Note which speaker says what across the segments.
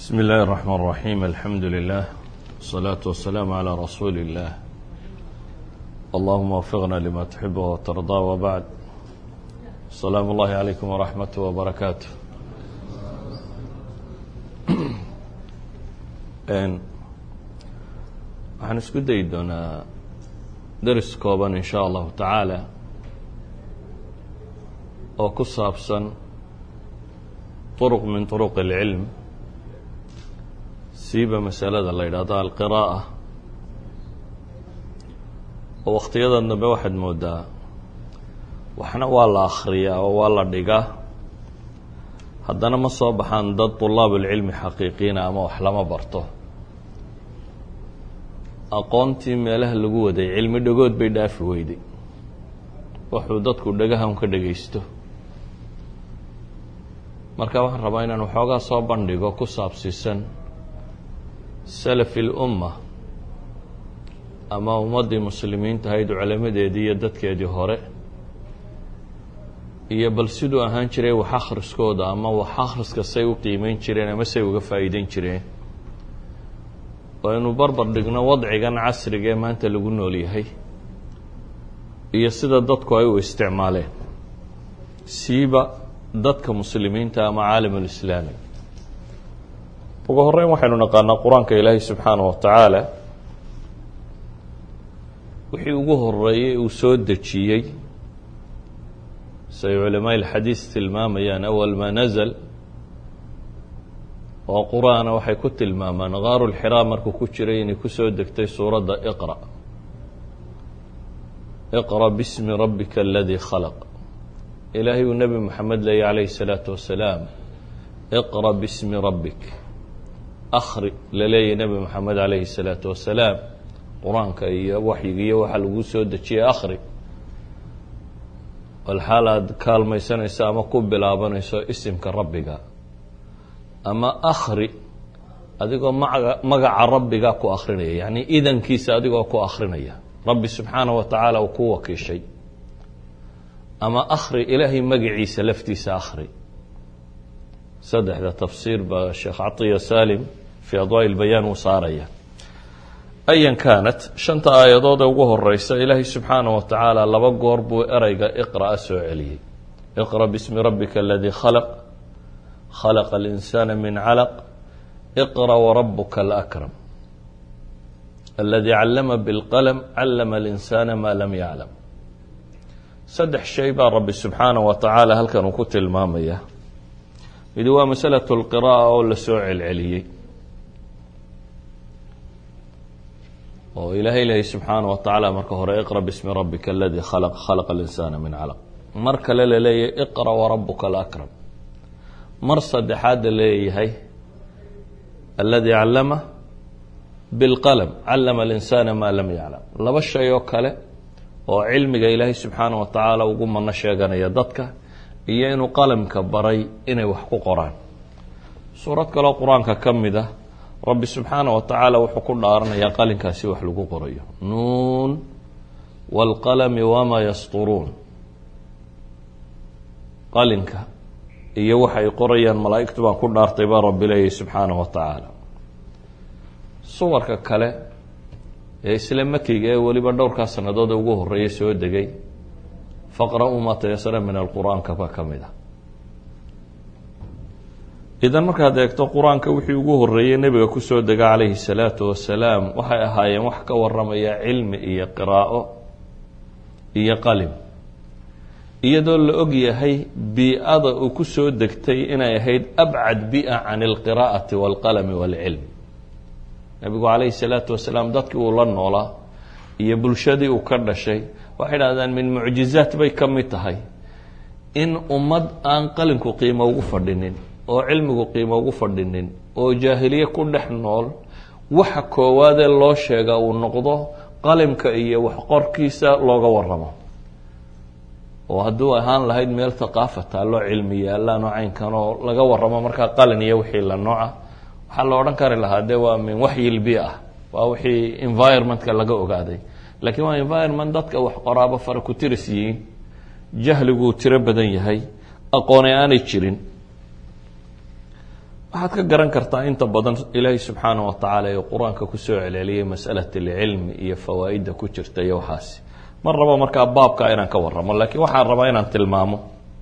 Speaker 1: بسم الله الرحمن الرحيم الحمد لله والصلاة والسلام على رسول الله اللهم وفقنا لما تحب وترضى وبعد السلام الله عليكم ورحمته وبركاته waxaan isku dayi doonaa daris kooban in sha allahu tacaala oo ku saabsan طرق min طرق العilm siiba masalada la yidhaahdo alqiraa'a oo wakhtiyada dambe waxaad moodaa waxna waa la akhriyaa oo waa la dhigaa haddana ma soo baxaan dad طulaab اlcilmi xaqiiqiina ama wax lama barto aqoontii meelaha lagu waday cilmi dhagood bay dhaafi weyday wuxuu dadku dhagahan ka dhagaysto marka waxaan rabaa inaan waxoogaa soo bandhigo ku saabsiisan salafi اlumma ama ummaddii muslimiinta ahayd culamadeedii iyo dadkeedii hore iyo bal siduu ahaan jiray wax akhriskooda ama wax akhriska say u qiimeyn jireen ama say uga faa'iideyn jireen oo aynu barbar dhigno wadcigan casriga ee maanta lagu nool yahay iyo sida dadku ay u isticmaaleen siiba dadka muslimiinta ama caalam ulislaami ugu horeyn waxaynu naqaanaa qur-aanka ilaahay subxaana wa tacaala wixii ugu horeeyey uu soo dejiyey say culamaa ilxadiis tilmaamayaan awal maa nazal oo qur-aana waxay ku tilmaamaan kaaru lxiraa markuu ku jiray inay ku soo degtay suuradda iqra iqra bismi rabbika aladii khalaq ilaahay uu nebi moxamed leeyay calayhi الsalaatu wasalaam iqra bismi rabbik akhri la leeyay nebi moxamed calayhi الsalaatu wasalaam qur-aanka iyo waxyiga iyo waxaa lagu soo dejiyey akhri walxaal aada kaalmaysanayso ama ku bilaabanayso isimka rabbiga ama akhri adigoo maga magaca rabbiga ku akrinaya yacni idankiisa adigoo ku akrinaya rabbi subxaanaه wa tacaala uu ku wakiishay ama akhri ilaahay magaciisa laftiisa akhri saddexda tafsiir baa sheekh catiya salim fii adwaaءi اlbayaan uu saaraya ayan kaanat shanta aayadood ee ugu horeysa ilaahay subxaanaه wa tacaala laba goor buu ereyga iqra'a soo celiyey iqra bismi rabbika aladii khalaq khalaqa اlinsaana min calaq iqra warabuka alakram aladii callama biاlqalm callama اlinsaana ma lam yaclam saddex shay baa rabbi subxaanaه wa tacaala halkan uu ku tilmaamaya midi waa masalaة اlqira'a oo la soo celceliyey oo ilaahay lehay subxaanaه wa tacaala marka hore iqra bismi rabbika aladii khalaq khalaqa اlinsaana min calaq mar kale la leeyahay iqra warabuka alakram mar saddexaadda leeyahay aladii callama biاlqalm callama اlinsaana ma lam yaclam laba shay oo kale oo cilmiga ilaahay subxaana wa tacaala ugu mano sheeganaya dadka iyo inuu qalamka baray inay wax ku qoraan suurad kaloo qur-aanka ka mid ah rabbi subxaana wa tacaala wuxuu ku dhaaranayaa qalinkaasi wax lagu qorayo nuun wاlqalami wamaa yasturuun qalinka iyo waxa ay qorayaan malaa'igtu baan ku dhaartay baa rabbi leeyahy subxaana wa tacaala suwarka kale ee isla makiga ee weliba dhowrkaa sannadood ugu horeeya soo degay faqra-uu maa tayasara min alqur-aanka baa ka mid ah idan markaad eegto qur-aanka wixii ugu horeeyey nebiga kusoo dega calayhi salaatu wasalaam waxay ahaayeen wax ka waramaya cilmi iyo qiraa'o iyo qalim iyadoo la og yahay bii-ada uu ku soo degtay inay ahayd abcad bi-a can alqiraa'ati waalqalami waalcilm nebigu calayhi salaatu wasalaam dadkii uu la noolaa iyo bulshadii uu ka dhashay waxay dhahdaan min mucjizaat bay ka mid tahay in ummad aan qalinku qiimo ugu fadhinin oo cilmigu qiimo ugu fadhinin oo jaahiliye ku dhex nool waxa koowaadee loo sheega uu noqdo qalimka iyo waxqorkiisa looga waramo oo hadduu ahaan lahayd meel thaqaafa taalloo cilmi yaalaan caynkan oo laga waramo markaa qalin iyo wixii la nooca waxaa la odhan kari lahaa de waa min waxyilbi ah waa wixii environmentka laga ogaaday laakiin waa environment dadka wax qoraaba fara ku tiris yihiin jahliguu tiro badan yahay aqoone aanay jirin waxaad ka garan kartaa inta badan ilaahay subxaana wa tacaala ee qur-aanka kusoo celceliyay masalat alcilmi iyo fawaa'idda ku jirta iyo waxaasi mar rabo markaa baabka inaan ka warramo laakiin waxaan rabaa inaan tilmaamo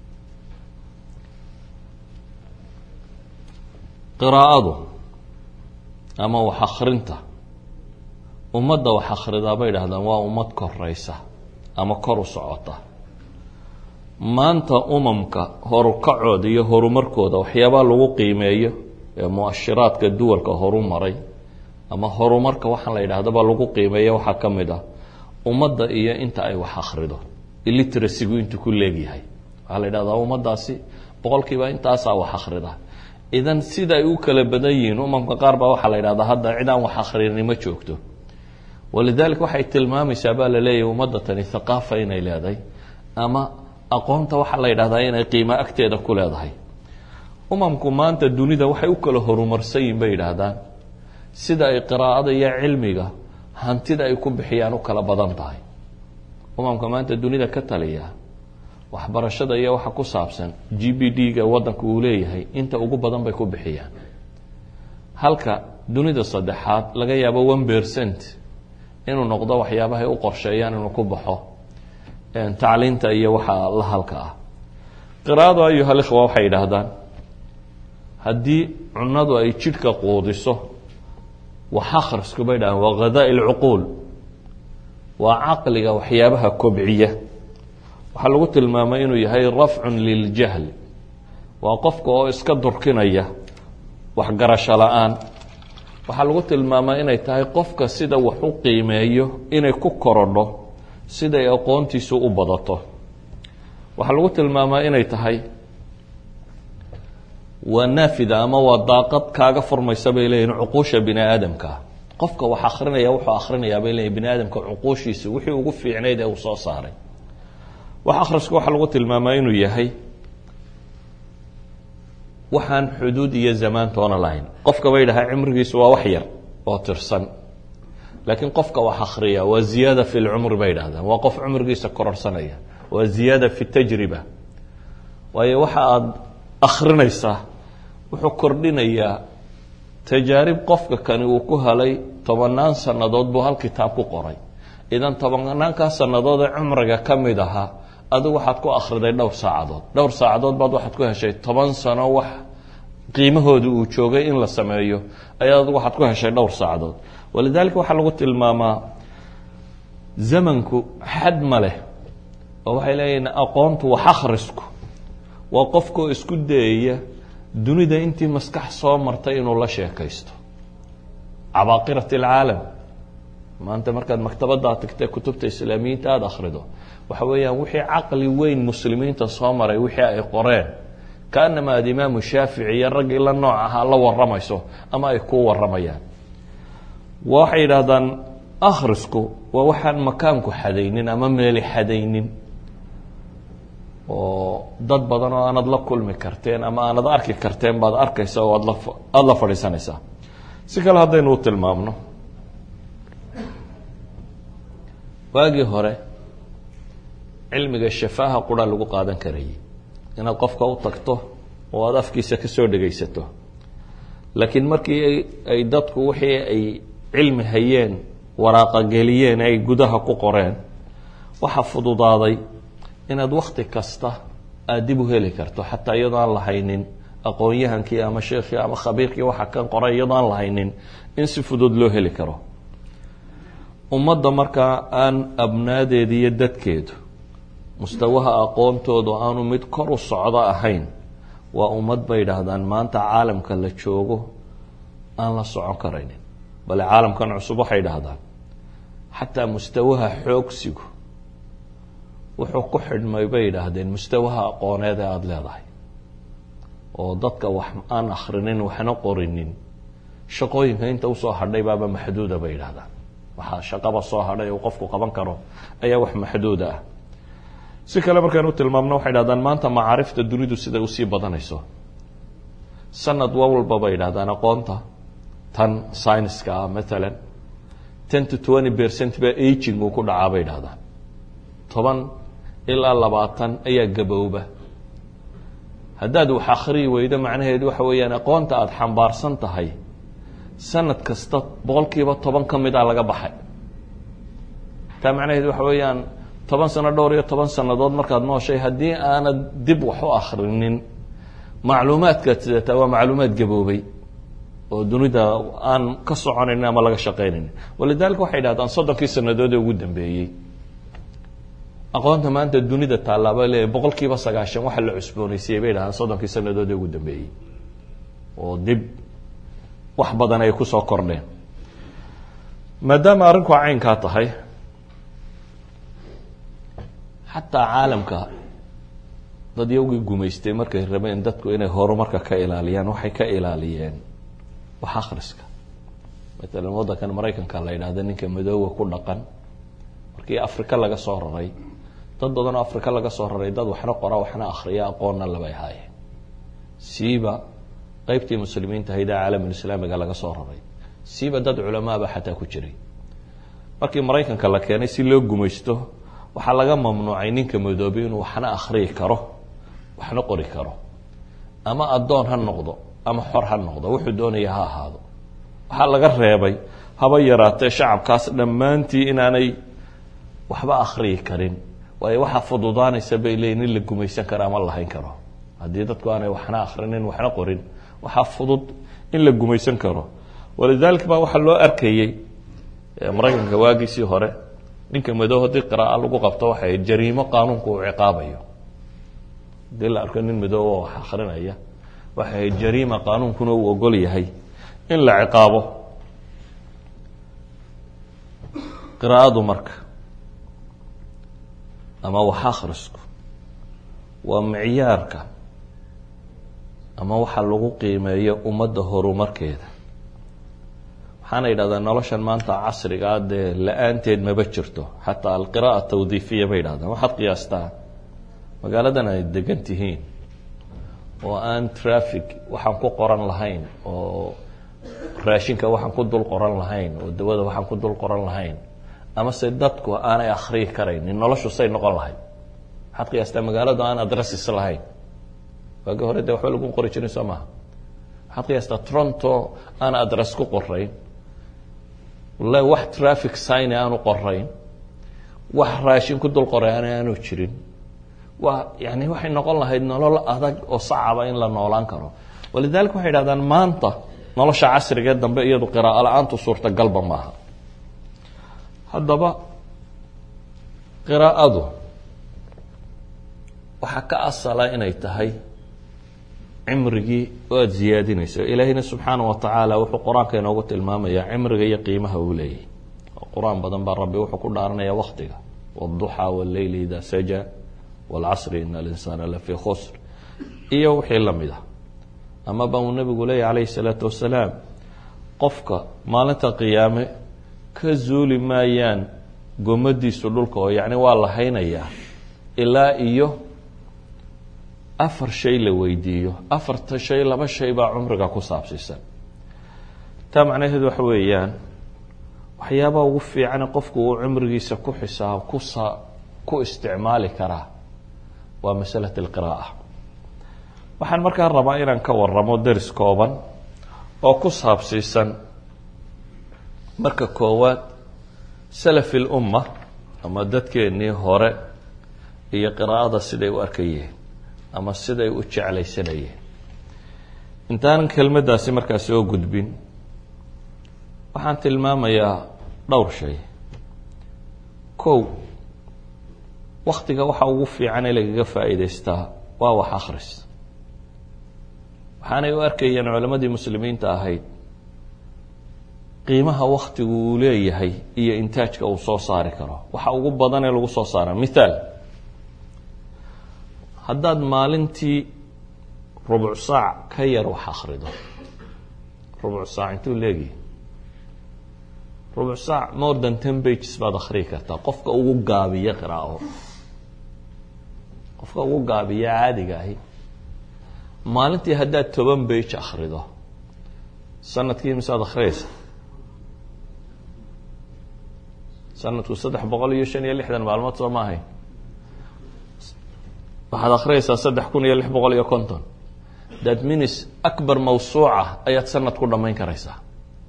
Speaker 1: qiraa'adu ama wax akrinta ummadda wax akhridaa bay idhahdaan waa ummad koraysa ama kor u socota maanta umamka horukacooda iyo horumarkooda waxyaabaa lagu qiimeeyo ee mu-ashiraadka duwalka horu maray ama horumarka waxaan la yidhahdaba lagu qiimeeya waxaa ka mid ah ummadda iyo inta ay wax akhrido illiteracygu intuu ku leegyahay waxaa la yidhahdaa ummaddaasi boqolkiiba intaasaa wax akhrida idan sida ay u kala badan yihiin umamka qaar baa waxaa la yidhahdaa hadda cid aan wax akhrini ma joogto walidalik waxay tilmaamaysaa baa la leeyahay ummadda tani thaqaafa inay leedahay ama aqoonta waxaa la yidhahdaa inay qiimo agteeda ku leedahay umamku maanta dunida waxay u kala horumarsan yihin bay yidhaahdaan sida ay qiraa'ada iyo cilmiga hantida ay ku bixiyaan u kala badan tahay umamka maanta dunida ka taliya waxbarashada iyo waxa ku saabsan g b d-ga waddanka uu leeyahay inta ugu badan bay ku bixiyaan halka dunida saddexaad laga yaabo one percent inuu noqdo waxyaabahay u qorsheeyaan inuu ku baxo tacliinta iyo waxa la halka ah qiraa'adu ayuhal ikhwa waxay yidhaahdaan haddii cunadu ay jidhka quudiso wax akhrisku bay dhahaan waa ghadaa lcuquul waa caqliga waxyaabaha kobciya waxaa lagu tilmaamay inuu yahay rafcun liljahl waa qofka oo iska durkinaya waxgarasho la-aan waxaa lagu tilmaamaa inay tahay qofka sida wax u qiimeeyo inay ku korodho siday aqoontiisu u badato waxaa lagu tilmaamaa inay tahay waa naafida ama waa daaqad kaaga furmaysa bay leeyihin cuquusha bini aadamka qofka wax akrinaya wuxuu akhrinayaa bay leeyihin bini aadamka cuquushiisa wixii ugu fiicnayd ee uu soo saaray wax akhrisku waxaa lagu tilmaamaa inuu yahay waxaan xuduud iyo zamaantoona lahayn qofka bay dhahaa cimrigiisu waa wax yar oo tirsan laakiin qofka wax akhriya waa ziyaada fi lcumri bay dhahdaan waa qof cumrigiisa kororsanaya waa ziyaada fi tajriba waayo waxa aada akhrinaysaa wuxuu kordhinayaa tajaarib qofka kani uu ku helay tobanaan sannadood buu hal kitaab ku qoray idan tobanaankaa sannadood ee cumriga ka mid ahaa adigu waxaad ku akhriday dhowr saacadood dhowr saacadood baad waxaad ku heshay toban sano wax qiimahooda uu joogay in la sameeyo ayaa adigu waxaad ku heshay dhowr saacadood walidaalika waxaa lagu tilmaamaa zamanku xad ma leh oo waxay leeyihin aqoontu wax akhrisku waa qofkoo isku dayaya dunida intii maskax soo martay inuu la sheekaysto cabaaqirat alcaalam maanta markaad maktabaddaa tagtee kutubta islaamiyiinta aada akhrido waxa weeyaan wixii caqli weyn muslimiinta soo maray wixii ay qoreen kaanama aad imaamu shaafici iyo raggii la nooc ahaa la waramayso ama ay kuu waramayaan waxay yidhaahdaan akhrisku waa waxaan makaanku xadaynin ama meeli xadaynin oo dad badan oo aanad la kulmi karteen ama aanad arki karteen baad arkaysa oo aada la fadhiisanaysaa si kale haddaynu u tilmaamno waagii hore cilmiga shafaaha qura lagu qaadan karayay inaad qofka u tagto oo aada afkiisa ka soo dhegaysato laakiin markii ay dadku wixii ay cilmi hayeen waraaqageliyeen ay gudaha ku qoreen waxaa fududaaday inaad wakti kasta aada dib u heli karto xataa iyadoo aan lahaynin aqoon-yahankii ama sheekhii ama khabiirkii waxa kan qoray iyadoo aan lahaynin in si fudud loo heli karo ummadda markaa aan abnaadeeda iyo dadkeedu mustawaha aqoontoodu aanu mid kor u socdo ahayn waa ummad bay idhaahdaan maanta caalamka la joogo aan la socon karaynin bale caalamkan cusub waxay idhaahdaan xataa mustawaha xoogsigu wuxuu ku xidhmay bay yidhaahdeen mustawaha aqooneed ee aada leedahay oo dadka wax aan akhrinin waxna qorinin shaqooyinka inta usoo hadhay baaba maxduuda bay yidhahdaan waxaa shaqaba soo hadhay uu qofku qaban karo ayaa wax maxduuda ah si kale markaan u tilmaamno waxay dhahdaan maanta macaarifta dunidu siday usii badanayso sanad walba bay yidhahdaan aqoonta tan syniska ah matalan ten to twenty percent baa aging uu ku dhacaa bay dhahdaan toban ilaa labaatan ayaa gabowba haddaad wax akhriyi weydo macnaheedu waxa weeyaan aqoonta aada xambaarsan tahay sanad kasta boqol kiiba toban ka mid a laga baxay taa macnaheedu waxa weeyaan toban sano dhowr iyo toban sannadood markaad nooshay haddii aanad dib wax u akhrinin macluumaadkaad sidataa waa macluumaad gaboobay oo dunida aan ka soconaynin ama laga shaqaynaynin walidalika waxay dhahdaan soddonkii sanadood ee ugu dambeeyey aqoonta maanta dunida tallaaba leeyahy boqol kiiba sagaashan waxa la cusboonaysiiyey bay dhahdaan soddonkii sanadood ee ugu dambeeyey oo dib wax badan ay kusoo kordheen maadaama arrinku caynkaa tahay xataa caalamka dad yowgii gumaystay markay rabeen dadku inay horumarka ka ilaaliyaan waxay ka ilaaliyeen wax akhriska matalan waddankan maraykanka la yidhaahda ninka madoowa ku dhaqan markii afrika laga soo raray dad badan oo afrika laga soo raray dad waxna qora waxna akhriya aqoonna labay haayeen siiba qeybtii muslimiinta hayda caalamulislaamiga laga soo raray siiba dad culamaaba xataa ku jiray markii maraykanka la keenay si loo gumaysto waxaa laga mamnuucay ninka madoobay inuu waxna akhriyi karo waxna qori karo ama addoon ha noqdo ama xor ha noqdo wuxuu doonaya ha ahaado waxaa laga reebay haba yaraatee shacabkaas dhammaantii inaanay waxba akhriyi karin waayo waxaa fududaanaysa bay leeyiin in la gumaysan karo ama lahayn karo haddii dadku aanay waxna akhrinin waxna qorin waxaa fudud in la gumaysan karo walidaalika baa waxaa loo arkayey maraykanka waagiisii hore ninka madow haddii qiraaa lagu qabto waxay jariimo qaanuunku uu ciqaabayo haddii la arko nin madow oo wax akrinaya waxay jariima qaanuunkuna uu ogol yahay in la ciqaabo qiraa'adu marka ama wax akhrisku waa micyaarka ama waxa lagu qiimeeyo ummadda horumarkeeda waxaana yidhahdaa noloshan maanta casrigaa dee la-aanteed maba jirto xataa alqira'a tawdiifiya bay yidhahdaan waxaad qiyaastaa magaaladan ay degan tihiin oo aan traffic waxaan ku qoran lahayn oo raashinka waxaan ku dul qoran lahayn oo dawada waxaan ku dul qoran lahayn ama se dadku aanay akhriyi karaynin noloshu say noqon lahayd waxaad qiyaastaa magaaladu aan adresses lahayn waagi hore dee waxba lagu qori jirin soo maha waxaad qiyaastaa toronto aan adress ku qorayn wallahi wax traffic sign aanu qorayn wax raashin ku dul qoray aan aanu jirin waa yani waxay noqon lahayd nolol adag oo sacaba in la noolaan karo walidalika waxay idhahdaan maanta nolosha casrigee dambe iyadu qiraa'o la-aantu suurtagalba maaha haddaba qiraa'adu waxaa ka asala inay tahay cimrigii oo aada ziyaadinayso ilaahayna subxaana wa tacaala wuxuu qur-aanka inoogu tilmaamayaa cimriga iyo qiimaha uu leeyahy qur-aan badan baa rabbi wuxuu ku dhaaranaya waktiga wاduxaa wاleyli ida saja wاlcasri in alinsaana lafii khusr iyo wixii lamid ah amaba uu nabigu leeyahy calayhi الsalaatu wasalaam qofka maalinta qiyaame ka zuuli maayaan gomadiisu dhulka oo yacni waa la haynayaa ilaa iyo afar shay la weydiiyo afarta shay laba shay baa cumriga ku saabsiisan taa macnaheedu waxa weeyaan waxyaabaha ugu fiicane qofku uu cumrigiisa ku xisaab kusa ku isticmaali karaa waa masalat alqiraa'a waxaan markaa rabaa inaan ka waramo deris kooban oo ku saabsiisan marka koowaad salafi lumma ama dadkeennii hore iyo qiraa'ada siday u arkayeen ama siday u jeclaysanayeen intaanan kelmaddaasi markaa soo gudbin waxaan tilmaamayaa dhowr shay kow waktiga waxa ugu fiican ee lagaga faa'iidaystaa waa wax akhris waxaanay u arkayeen culammadii muslimiinta ahayd qiimaha waktigu uu leeyahay iyo intaajka uu soo saari karo waxa ugu badan ee lagu soo saara mithaal haddaad maalintii rubuc saac ka yar wax akhrido rubuc saac intuu leegihi rubuc saac more than ten bages baad akhriyi kartaa qofka ugu gaabiya qiraa'o qofka ugu gaabiya caadiga ahi maalintii haddaad toban bage akhrido sanadkii misead akhriyaysa sanadku saddex boqol iyo shan iyo lixdan maalmood soo ma ahayn waxaad akhriyaysaa saddex kun iyo lix boqol iyo konton that minis akbar mawsuuca ayaad sanad ku dhammayn karaysaa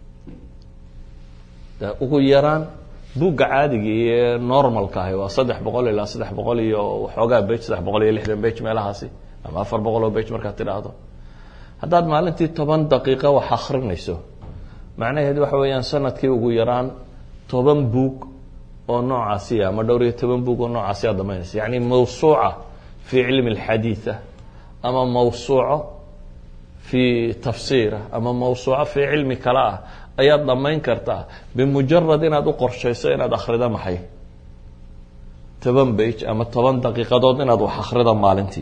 Speaker 1: ugu yaraan buugga caadiga iyo normalka ahi waa saddex boqol ilaa saddex boqol iyo waxoogaa bage saddex boqol iyo lixdan bage meelahaasi ama afar boqol oo bage markaad tidhaahdo haddaad maalintii toban daqiiqo wax akrinayso macnaheed waxa weeyaan sanadkii ugu yaraan toban buug oo noocaasi ama dhowr iyo toban buug oo noocaasi aad dhamaynaysa yacni mawsuuca fii cilmi alxadiida ama mawsuuco fii tafsiira ama mawsuuco fii cilmi kale ah ayaad dhammayn kartaa bimujarad inaad u qorshayso inaad akhrido maxay toban bage ama toban daqiiqadood inaad wax akhrido maalintii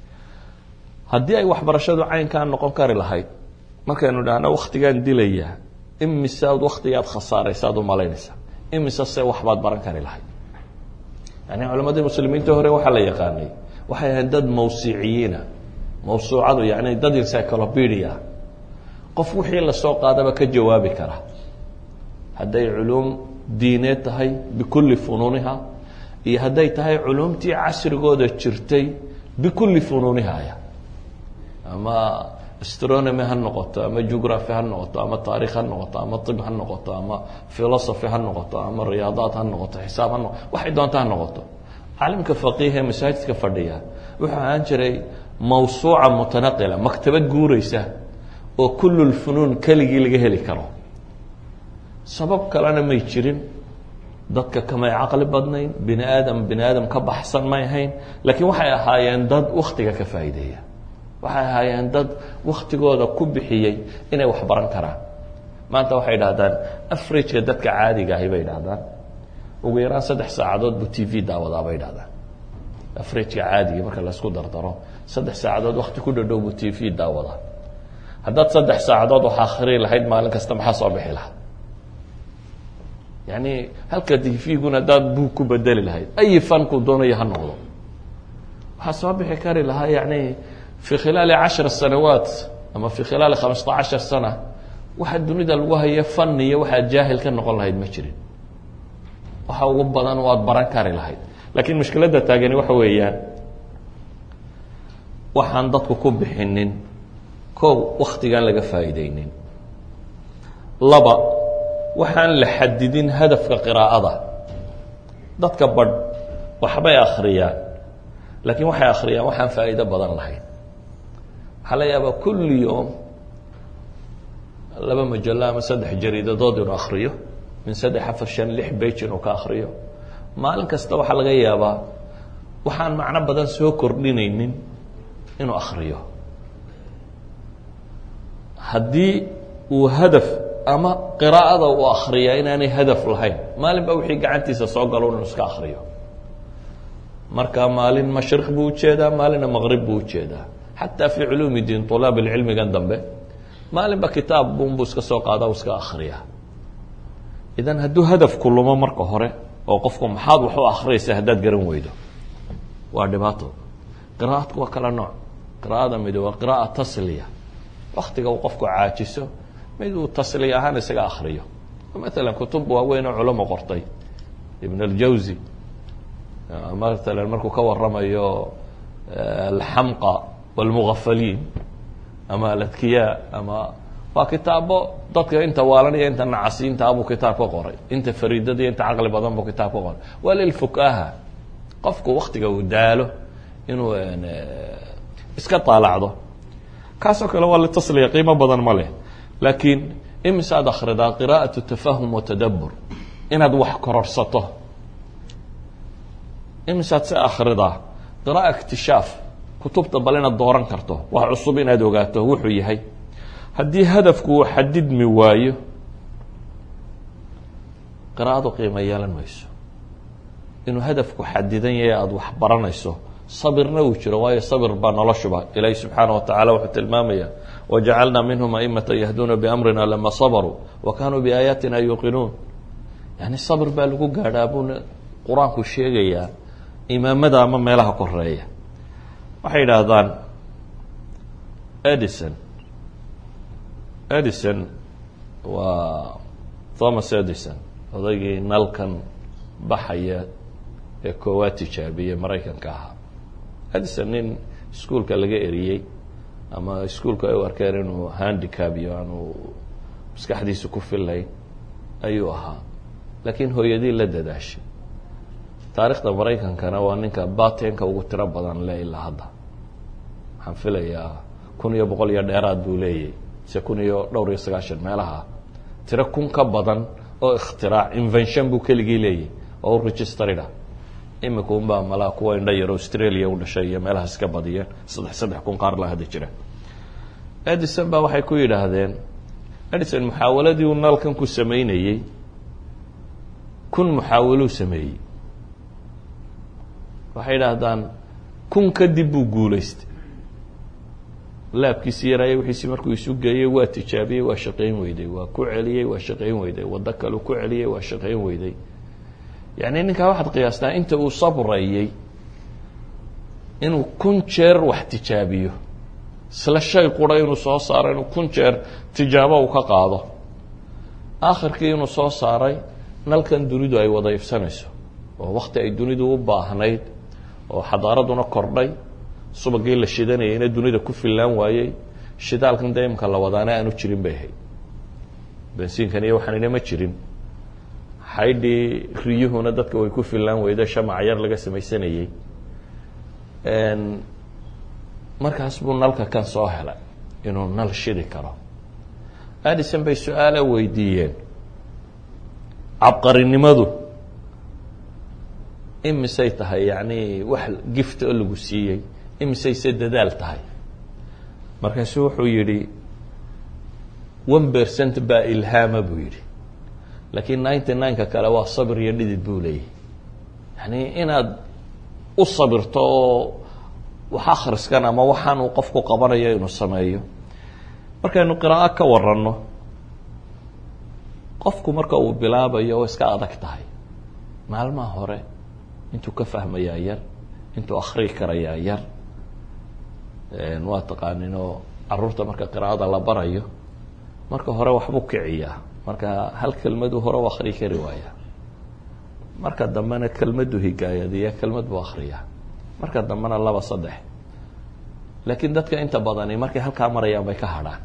Speaker 1: haddii ay waxbarashadu caynkaa noqon kari lahayd markaynu dhahno waktigaan dilaya imise ad waktigaad khasaaraysa ad u malaynaysaa imise se waxbaad baran kari lahayd yani culammadii muslimiinta hore waxaa la yaqaanay waxay ahayd dad mawsiciyiina mawsuucadu yani dad encyclopedia qof wixii lasoo qaadaba ka jawaabi kara hadday culuum diineed tahay bikulli funuuniha iyo hadday tahay culuumtii casrigooda jirtay bikulli funuunihaya ama astronomy ha noqoto ama geography ha noqoto ama taarikh ha noqoto ama ib ha noqoto ama philosophy ha noqoto ama riyaadaad ha noqoto xisaab ha noqoto waxay doonta ha noqoto caalimka faqiih ee masaajidka fadhiya wuxuu ahaan jiray mawsuuca mutanaqila maktabad guureysa oo kullu lfunuun keligii laga heli karo sabab kalena may jirin dadka kamay caqli badnayn bini aadam bini aadam ka baxsan may ahayn laakiin waxay ahaayeen dad waktiga ka faa'iideeya waxay ahaayeen dad waktigooda ku bixiyey inay wax baran karaan maanta waxay dhahdaan afrageka dadka caadiga ahi bay dhahdaan ugu yaraan saddex saacadood buu t v daawadaa bay dhahdaan afrageka caadiga marka laysku dardaro saddex saacadood wakti ku dhadhow buu t v daawadaa haddaad saddex saacadood wax akhri lahayd maalin kasta maxaa soo bixi lahaa yani halka t v-guna haddaad buug ku bedeli lahayd ay fanku doonayo ha noqdo waxaa soo bixi kari lahaa yani fi khilaali cashar sanawaat ama fi khilaali khamsata cashar sana waxa dunida lagu hayo faniyo waxaad jaahil ka noqon lahayd ma jirin waxa ugu badan waad baran kari lahayd laakiin mushkiladda taagani waxa weeyaan waxaan dadku ku bixinin kow waktigaan laga faa'iideynin laba waxaan la xadidin hadafka qiraa'ada dadka badh waxbay akhriyaan laakiin waxay akhriyaan waxaan faa'iido badan lahayn waxaa la yaabaa kulli yoom laba majallo ama saddex jariidadood inuu akhriyo min saddex afar shan lix bage inuu ka akhriyo maalin kasta waxaa laga yaabaa waxaan macno badan soo kordhinaynin inuu akhriyo haddii uu hadaf ama qiraa'ada uu akhriyaa inaanay hadaf lahayn maalin ba wixii gacantiisa soo galo inuu iska akhriyo marka maalin mashriq buu ujeedaa maalinna maqrib buu ujeedaa xataa fii culuumi diin طulaab cilmigan dambe maalinba kitaab bunbuu iska soo qaada u iska akhriya idan hadduu hadafku lumo marka hore oo qofku maxaad wax u akhriyaysa haddaad garan weydo waa dhibaato qira'adku waa kala nooc qira'ada mid waa qira'a tasliya waktiga uu qofku caajiso mid uu tasliya ahaan isaga akhriyo maalan kutub waaweyn oo culamo qortay ibn اljawzi maalan markuu ka waramayo alxamqa wاlmugafaliin ama aladkiyaa ama waa kitaabo dadka inta waalanaya inta nacasiintaa buu kitaab ka qoray inta fariidada inta caqli badan buu kitaab ka qoray waa lilfukaha qofku waktiga uu daalo inuu iska taalacdo kaasoo kale waa litasliya qiimo badan ma leh laakiin imisaad akhridaa qira'aة tafahum watadabur inaad wax kororsato imisaad se akhridaa qira'a iktishaaf kutubta bal inaad dooran karto wax cusub inaad ogaato wuxuu yahay haddii hadafku uu xadidmi waayo qiraa'adu qiimo yeelan mayso inuu hadafku xadidan yahay aada wax baranayso sabirna uu jiro waayo sabir baa noloshuba ilaahi subxaana watacala wuxuu tilmaamaya wajacalnaa minhum aimata yahduuna biamrina lama sabaruu wa kanuu biaayaatina yuuqinuun yani sabir baa lagu gaadhaa buu qur-aanku sheegayaa imaamada ama meelaha koreeya waxay yidhaahdaan edison edison waa thomas edison odaygii nalkan baxaya ee koowaad tijaabiyey maraykanka ahaa edison nin iskuolka laga eriyey ama iskuolka ay u arkeen inuu handicab iyo aanu maskaxdiisa ku fillayn ayuu ahaa laakiin hooyadii la dadaashay taarikhda maraykankana waa ninka batenka ugu tiro badan le ilaa hadda waxaan filayaa kun iyo boqol iyo dheeraad buu leeyahy se kun iyo dhowr iyo sagaashan meelaha tiro kun ka badan oo ikhtiraac invention buu keligii leeyahy oo u registerida imika unbaa malaa kuwa indha yar australia u dhashay iyo meelahaas ka badiyeen saddex saddex kun qaar la hadda jira edison ba waxay ku yidhaahdeen edison muxaawaladii uu nalkan ku sameynayey kun muxaawaluu sameeyey waxay idhaahdaan kun kadib buu guulaystay laabkiisi yaraaye wixiisi markuu isu geeyey waa tijaabiyey waa shaqayn weyday waa ku celiyey waa shaqayn weyday waddo kaleu ku celiyey waa shaqayn weyday yacni ninkaa waxaad qiyaastaa inta uu sabrayey inuu kun jeer wax tijaabiyo isla shay qura inuu soo saaro inuu kun jeer tijaabo uu ka qaado aakhirkii inuu soo saaray nalkan dunidu ay wada ifsanayso oo wakti ay dunidu u baahnayd oo xadaaraduna kordhay subagii la shidanayayna dunida ku fillaan waayey shidaalkan dee imka la wadaana aanu jirin bay ahayd bensiinkan iyo waxaanina ma jirin xaydhii riyuhuna dadka way ku fillaan weyda shamaca yar laga samaysanayey markaas buu nalka kan soo helay inuu nal shidi karo adison bay su-aala weydiiyeen cabqarinimadu imisay tahay yacni wax gift oo lagu siiyey imisayse dadaal tahay markaasu wuxuu yidhi one percent baa ilhaama buu yidhi laakiin ninety nine-ka kale waa sabir iyo dhidid buu leeyahy yani inaad u sabirto oo wax akhriskan ama waxaan uu qofku qabanayo inuu sameeyo markaynu qiraa'o ka waranno qofku marka uu bilaabayo oo iska adag tahay maalmaha hore intuu ka fahmayaa yar intuu akrii karayaa yar waa taqaaninoo caruurta marka qiraa'ada la barayo marka hore waxbuu kiciyaa marka hal kelmaduu hore u akrii kari waayaa marka dambena kelmaddu higaayadiya kelmad buu akriyaa marka dambena laba saddex laakiin dadka inta badani markay halkaa marayaan bay ka hadhaan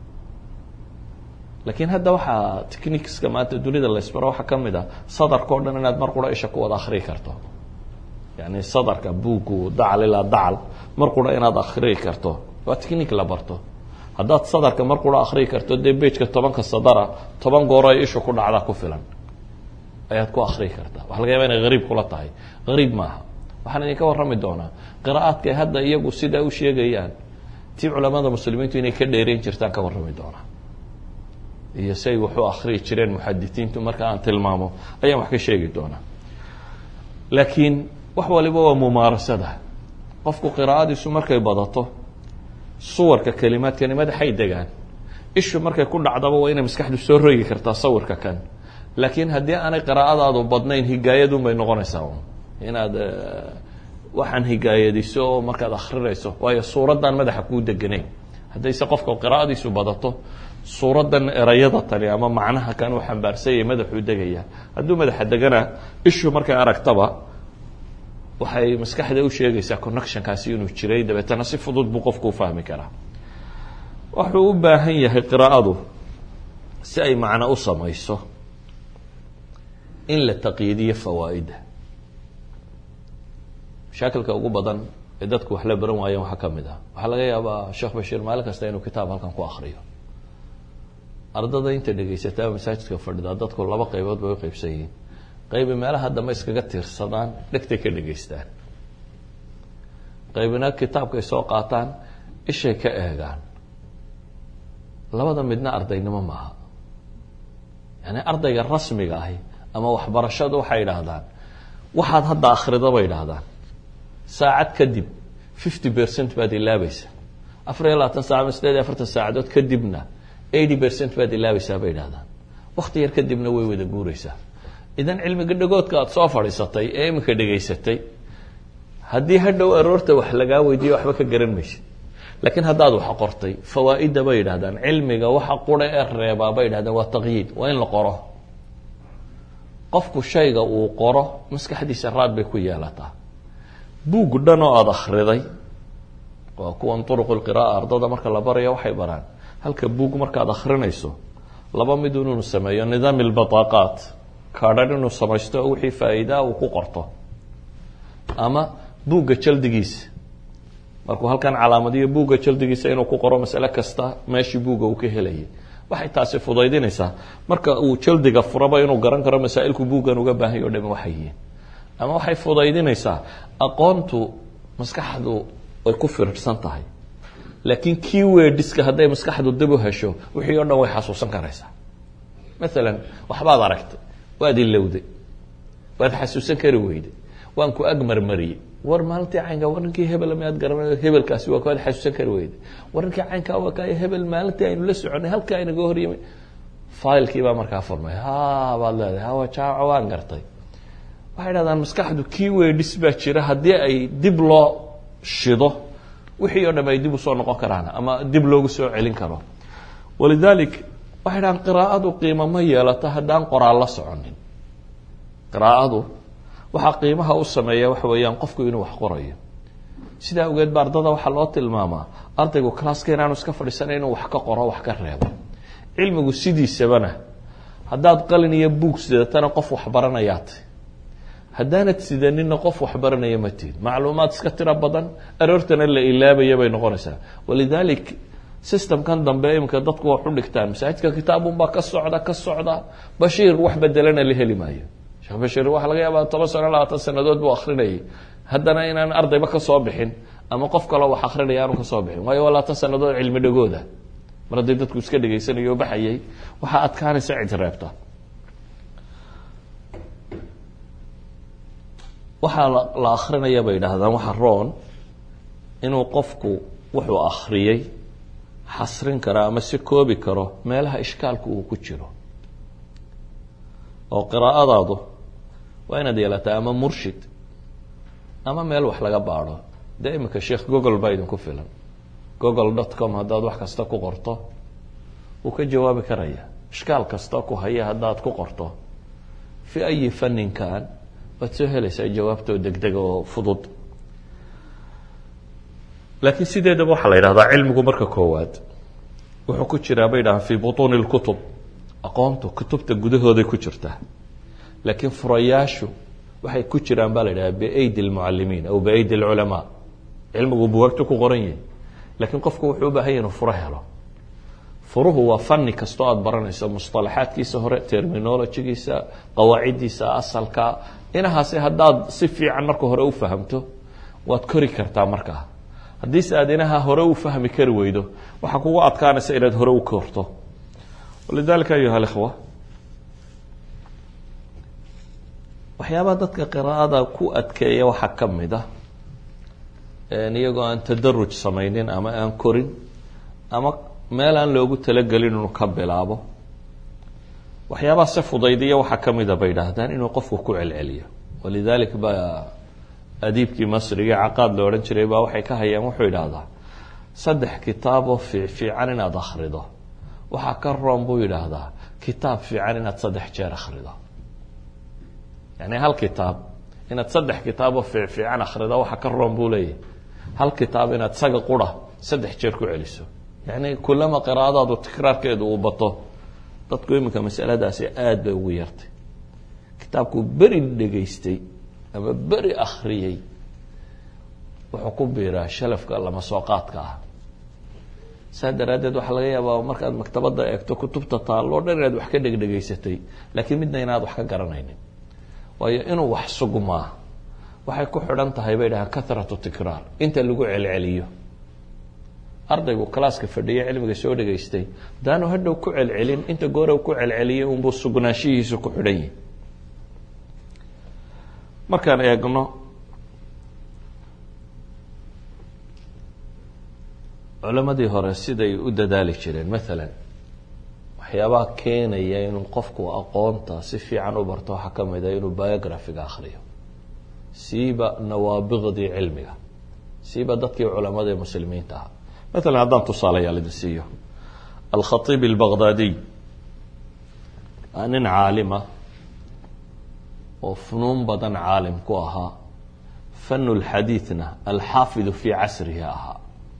Speaker 1: laakiin hadda waxaa techniqueska maanta dunida laysbaro waxaa ka mid a sadarka o dhan inaad mar qura isha ku wada akrii karto yani sadarka buugu dacal ilaa dacal mar qura inaad akrii karto waa technique la barto haddaad sadarka mar qura akrii karto dee bejka tobanka sadara toban gooro ay ishu ku dhacdaa ku filan ayaad ku akrii kartaa waxa laga yaba inay hariib kula tahay hariib maaha waxaan idinka warrami doonaa qiraa'aadkay hadda iyagu sidaa u sheegayaan tii culamada muslimiintu inay ka dheereyn jirtaan ka warrami doonaa iyo say waxu akriyi jireen muxadisiintu marka aan tilmaamo ayaan wax ka sheegi doonaa laakiin wax waliba waa mumaarasada qofku qiraa'adiisu markay badato suwarka kelimaadkani madaxay degaan ishu markay ku dhacdaba waa inay maskaxdu soo rogi kartaa sawirka kan laakiin haddii aanay qiraa'adaadu badnayn higaayadun bay noqonaysaa un inaad waxaan higaayadiso oo markaad akrinayso waayo suuraddan madaxa kuu deganayn haddayse qofka qiraa'adiisu badato suuraddan erayada tani ama macnaha kan u xambaarsanyay madaxuu degaya hadduu madaxa degana ishu markay aragtaba waxay maskaxda u sheegaysaa connectionkaasi inuu jiray dabeetana si fudud buu qofku u fahmi karaa wuxuu u baahan yahay qiraa'adu si ay macno u samayso in la taqyiidiyo fawaa'idda mashaakilka ugu badan ee dadku wax la baran waayeen waxaa ka mid ah waxaa laga yaabaa sheekh bashiir maalin kasta inuu kitaab halkan ku akriyo ardada inta dhegaysataa masaajidka fadhidaa dadku laba qaybood bay u qaybsan yihiin qaybi meelaha dambe iskaga tiirsadaan dhegtay ka dhegaystaan qaybina kitaabkay soo qaataan ishay ka eegaan labada midna ardaynimo maaha yani ardayga rasmiga ahi ama waxbarashadu waxay idhaahdaan waxaad hadda akrida bay idhaahdaan saacad kadib fifty percent baad ilaabaysa afar iyo labaatan saca ama sideed iyo afartan saacadood kadibna eighty percent baad ilaabaysaa bay idhahdaan wakti yar kadibna way wada guureysaa idan cilmiga dhagoodka aada soo fadhiisatay ee iminka dhegaysatay haddii hadhow aroorta wax lagaa weydiiyo waxba ka garan maysid laakiin haddaad wax qortay fawaa-idda bay yidhahdaan cilmiga waxa qura ee reebaa bay yidhahdaan waa taqyiid waa in la qoro qofku shayga uu qoro maskaxdiisa raad bay ku yeelataa buug dhan oo aada akhriday waa kuwan turuq lqira'a ardada marka la baraya waxay baraan halka buug markaad akhrinayso laba mid inuu sameeyo nidaam ilbataaqaat kaadhan inuu samaysto oo wixii faa'iidaa uu ku qorto ama buugga jaldigiisa markuu halkan calaamadiyo buugga jaldigiisa inuu ku qoro masale kasta meeshii buugga uu ka helayay waxay taasi fudaydinaysaa marka uu jaldiga furaba inuu garan karo masaa'ilku buuggan uga baahanya o dhami waxay yihiin ama waxay fudaydinaysaa aqoontu maskaxdu way ku firirsan tahay laakiin key wordiska hadday maskaxdu dib u hesho wixii o dhan way xasuusan karaysaa maalan waxbaad aragtay waad ilowday waad xasuusan kari weyday waan ku ag marmariyey war maalintii caynka war ninkii hebel miyaad garanayo hebelkaasi waa kaad xasuusan kari weyday war ninkii caynkaa waa kaayo hebel maalintii aynu la soconay halkaa inaga horyimay failkii baa markaa furmay ha baad leedahay hawa jaaco waan gartay waxay dhahdaan maskaxdu key words baa jira haddii ay dib loo shido wixii o dham ay dib usoo noqon karaan ama dib loogu soo celin karo walidalik waxay dhahaan qiraa'adu qiimo ma yeelato haddaan qoraal la soconin qiraa'adu waxaa qiimaha u sameeya waxa weeyaan qofku inuu wax qorayo sidaa awgeed ba ardada waxaa loo tilmaamaa ardaygu classka inaanu iska fadhiisana inuu wax ka qoro wax ka reebo cilmigu sidiisabana haddaad qalin iyo buug sidatana qof waxbaranayaat haddaanad sidanina qof waxbaranaya ma tihin macluumaad iska tiro badan aroortana la ilaabaya bay noqonaysaa walidalik systemkan dambe iminka dadku wax u dhigtaan masaajidka kitaabunbaa ka socda ka socda bashiir wax bedelana la heli maayo sheekh bashiir waxaa laga yaabaa toban sano labaatan sanadood buu akrinayay haddana inaan ardayba ka soo bixin ama qof kaloo wax akrinaya aanu ka soo bixin waayo waa labaatan sanadood cilmi dhagooda mar hadday dadku iska dhegaysanayo o baxayay waxaa adkaanaysa cid reebta waxaa la akrinaya bay idhaahdaan waxa roon inuu qofku wuxuu akriyey xasrin karo ama si koobi karo meelaha ishkaalku uu ku jiro oo qiraa'adaadu waa inaad yeelataa ama murshid ama meel wax laga baadho dee iminka sheekh google baa idinku filan google dot com haddaad wax kasta ku qorto wuu ka jawaabi karaya ishkaal kasta ku haya haddaad ku qorto fi ayi faninkan waad soo helaysaa jawaabtoo degdega oo fudud laakiin sideedaba waxaa la yidhahdaa cilmigu marka koowaad wuxuu ku jiraa bay dhahaan fii butuuni lkutub aqoontu kutubta gudahooday ku jirtaa laakiin furayaashu waxay ku jiraan baa la yidhaha biaydi lmucalimiin aw biaydi lculamaa cilmigu buwaagtu ku qoran yahi laakiin qofku wuxuu u baahan yahi inuu furo helo furuhu waa fani kastoo aada baranayso musطalaxaadkiisa hore terminologigiisa qawaaciddiisa asalka inahaasi haddaad si fiican marka hore u fahamto waad kori kartaa markaa haddiise aad inaha hore u fahmi kari weydo waxaa kugu adkaanaysa inaad hore u korto walidalika ayuha alikhwa waxyaabaha dadka qiraa'ada ku adkeeya waxaa ka mid ah iyagoo aan tadaruj samaynin ama aan korin ama meel aan loogu talagelin inuu ka bilaabo waxyaabaha se fudaydiya waxaa ka mida bay idhaahdaan inuu qofku ku celceliyo walidalik baa adiibkii masriga caqaad la odhan jiray baa waxay ka hayaan wuxuu idhaahdaa saddex kitaaboo fiifiican inaad akhrido waxaa ka roon buu yidhaahdaa kitaab fiican inaad saddex jeer akhrido yani hal kitaab inaad saddex kitaaboo fiifiican akhrido waxaa ka roon buu leeyahy hal kitaab inaad saga qura saddex jeer ku celiso yani kulama qiraa'adaadu tikraarkeedu uu bato dadku iminka masaladaasi aada bay ugu yartay kitaabkuu beri dhegaystay ama beri akhriyey wuxuu ku biiraa shalafka lama soo qaadka ah saa daraaddeed waxaa laga yaabaa markaad maktabadda eegto kutubta taalloo dhan inaad wax ka dhegdhegaysatay laakiin midna inaad wax ka garanaynin waayo inuu wax sugmaa waxay ku xidhan tahay bay dhahaan kathratu tikraar inta lagu celceliyo ardaygu calaaska fadhiya cilmiga soo dhegaystay hadaanu hadhow ku celcelin inta goora ku celceliyay unbuu sugnaanshihiisu ku xidhan yihi markaan eegno culamadii hore siday u dadaali jireen maalan waxyaabaha keenaya inuu qofku aqoonta si fiican u barto waxaa ka mid a inuu biographiga akhriyo siiba nawaabiqdii cilmiga siiba dadkii culamada ee muslimiinta ah maalan haddaan tusaalayaal idin siiyo alkhatiib albaqdaadiy waa nin caalima oo funuun badan caalim ku ahaa fanu lxadiidna alxaafidu fii casrihi ahaa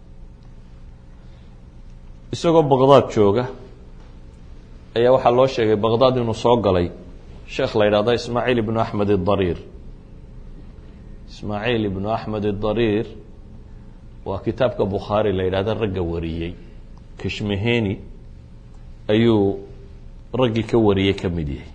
Speaker 1: isagoo baqdaad jooga ayaa waxaa loo sheegay baqdaad inuu soo galay sheekh la yidhahdo ismaaciil ibnu axmed idariir ismaaciil ibnu axmed idariir waa kitaabka bukhaari la yidhahdo ragga wariyey kashmeheni ayuu raggii ka wariyey ka mid yahay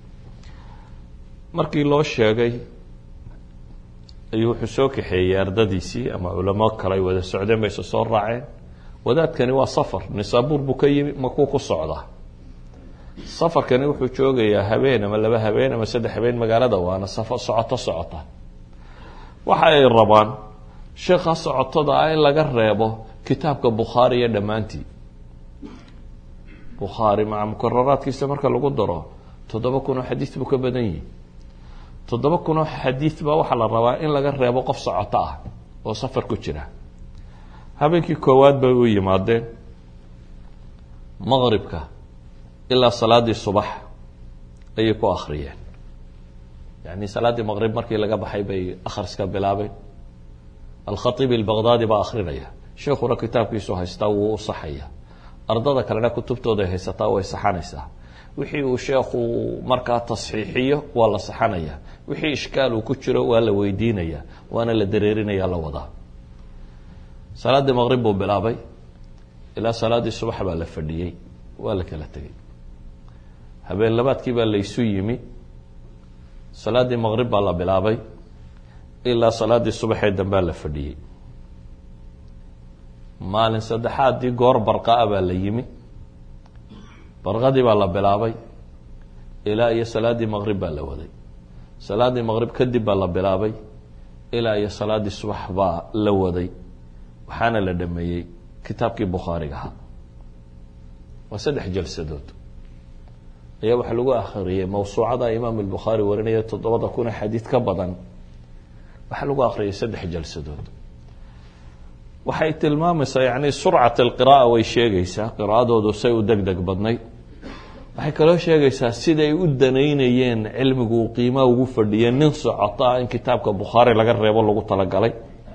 Speaker 1: markii loo sheegay ayuu wuxuu soo kaxeeyey ardadiisii ama culamo kale ay wada socdeen bay isa soo raaceen wadaadkani waa safar nisaabuur buu ka yimi makuu ku socdaa safarkani wuxuu joogayaa habeen ama laba habeen ama saddex habeen magaalada waana safar socoto socota waxa ay rabaan sheekha socotada ah in laga reebo kitaabka bukhaari iyo dhammaantii bukhaari maca mukararaadkiisa marka lagu daro toddoba kun oo xadiid buu ka badan yihi toddoba kun oo xadiid baa waxaa la rabaa in laga reebo qof socoto ah oo safar ku jira habeenkii koowaad bay u yimaadeen maqribka ilaa salaaddii subax ayay ku akhriyeen yacni salaaddii maqrib markii laga baxay bay akhriska bilaabeen alkhatiib albaqdaadi baa akhrinaya sheekhuna kitaabkiisu haystaa wuu u saxaya ardada kalena kutubtooda haysataa way saxanaysaa wixii uu sheekhu markaa tasxiixiyo waa la saxanaya wixii ishkaal uu ku jiro waa la weydiinaya waana la dareerinaya la wadaa salaaddii maqrib buu bilaabay ilaa salaaddii subax baa la fadhiyey waa la kala tegey habeen labaadkii baa laysu yimi salaaddii maqrib baa la bilaabay ilaa salaaddii subaxee dambaa la fadhiyey maalin saddexaaddii goor barqaa baa la yimi barqadii baa la bilaabay ilaa iyo salaaddii maqrib baa la waday salaaddii maqrib kadib baa la bilaabay ilaa iyo salaaddii subax baa la waday waxaana la dhameeyey kitaabkii bukhaariga ahaa waa saddex jalsadood ayaa waxaa lagu akhriyey mawsuucada imaam albukhaari warinaya toddobada kuna xadiid ka badan waxaa lagu akhriyay saddex jalsadood waxay tilmaamaysaa yani surcat alqira'a way sheegaysaa qiraa'adoodu say u deg deg badnayd waxay kaloo sheegaysaa siday u danaynayeen cilmigu uu qiimaha ugu fadhiyeen nin socoto ah in kitaabka bukhaari laga reebo lagu talagalay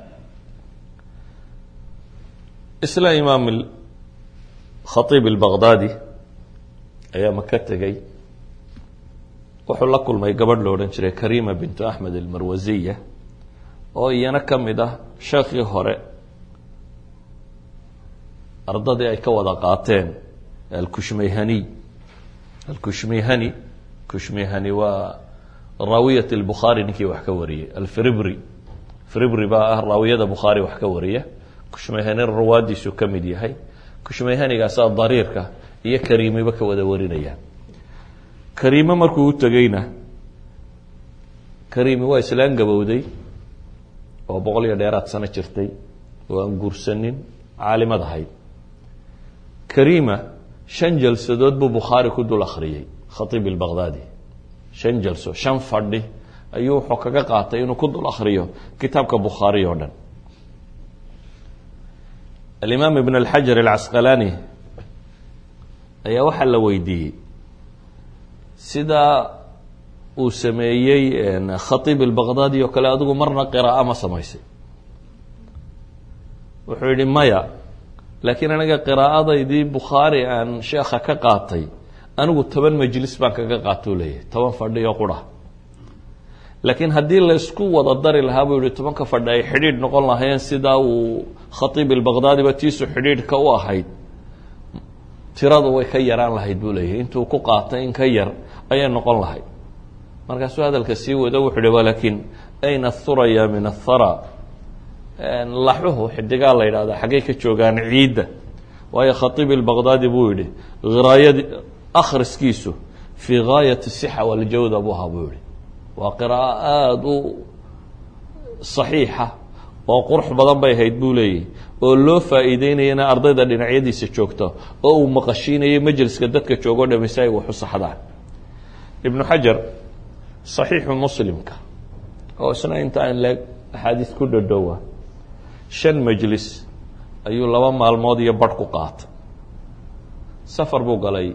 Speaker 1: isla imaam khatiib albaqdaadi ayaa maka tegey wuxuu la kulmay gabadh lo odhan jiray karima bintu axmed almarwasiya oo iyana ka mid ah sheekhii hore ardadii ay ka wada qaateen alkushmayhaniy alkushmayhani kushmayhani waa raawiyat albukhaari ninkii wax ka wariyey alfribri fribri baa ah raawiyada bukhaari wax ka wariya kushmayhani rawaadiisu ka mid yahay kushmayhanigaasaa dariirka iyo kariimiba ka wada warinayaan kariime markuu u tegeyna kariimi waa islaan gabowday oo boqol iyo dheeraad sano jirtay oo aan guursanin caalimad ahayd karima shan jalsadood buu bukhaari ku dul akhriyey khatiib albaqdaadi shan jalso shan fadhi ayuu wuxuu kaga qaatay inuu ku dul akhriyo kitaabka bukhaari oo dhan alimaam ibn alxajar alcasqalaani ayaa waxaa la weydiiyey sidaa uu sameeyey khatiib albaqdaadi oo kale adigu marna qiraa'o ma samaysay wuxuu yihi maya laakiin aniga qiraa'adaydii bukhaari aan sheekha ka qaatay anigu toban majlis baan kaga qaatou leeyahay toban fadhi oo qura laakiin haddii laysku wada dari lahaa buu yihi tobanka fadhi ay xidhiidh noqon lahaayeen sidaa uu khatiib albaqdaadiba tiisu xidhiidhka u ahayd tiradu way ka yaraan lahayd buu leeyahay intuu ku qaatay in ka yar ayay noqon lahayd markaasuu hadalka sii wado wuxuu hi walakin ayna athuraya min athara laxuhu xidigaa la yidhahda xaggay ka joogaan ciidda waayo khatiib albaqdaadi buu yihi hiraayad akhriskiisu fii gaayati sixa waljawda buu ahaa buu yihi waa qiraa'o aada u saxiixa oo qurux badan bay ahayd buu leeyahy oo loo faa'iideynayana ardayda dhinacyadiisa joogta oo uu maqashiinayo majliska dadka joogoo dhami si ay waxu saxdaan ibnu xajar saxiixu muslimka oo isna inta aan leeg axaadiis ku dhadhowa shan majlis ayuu laba maalmood iyo barh ku qaatay safar buu galay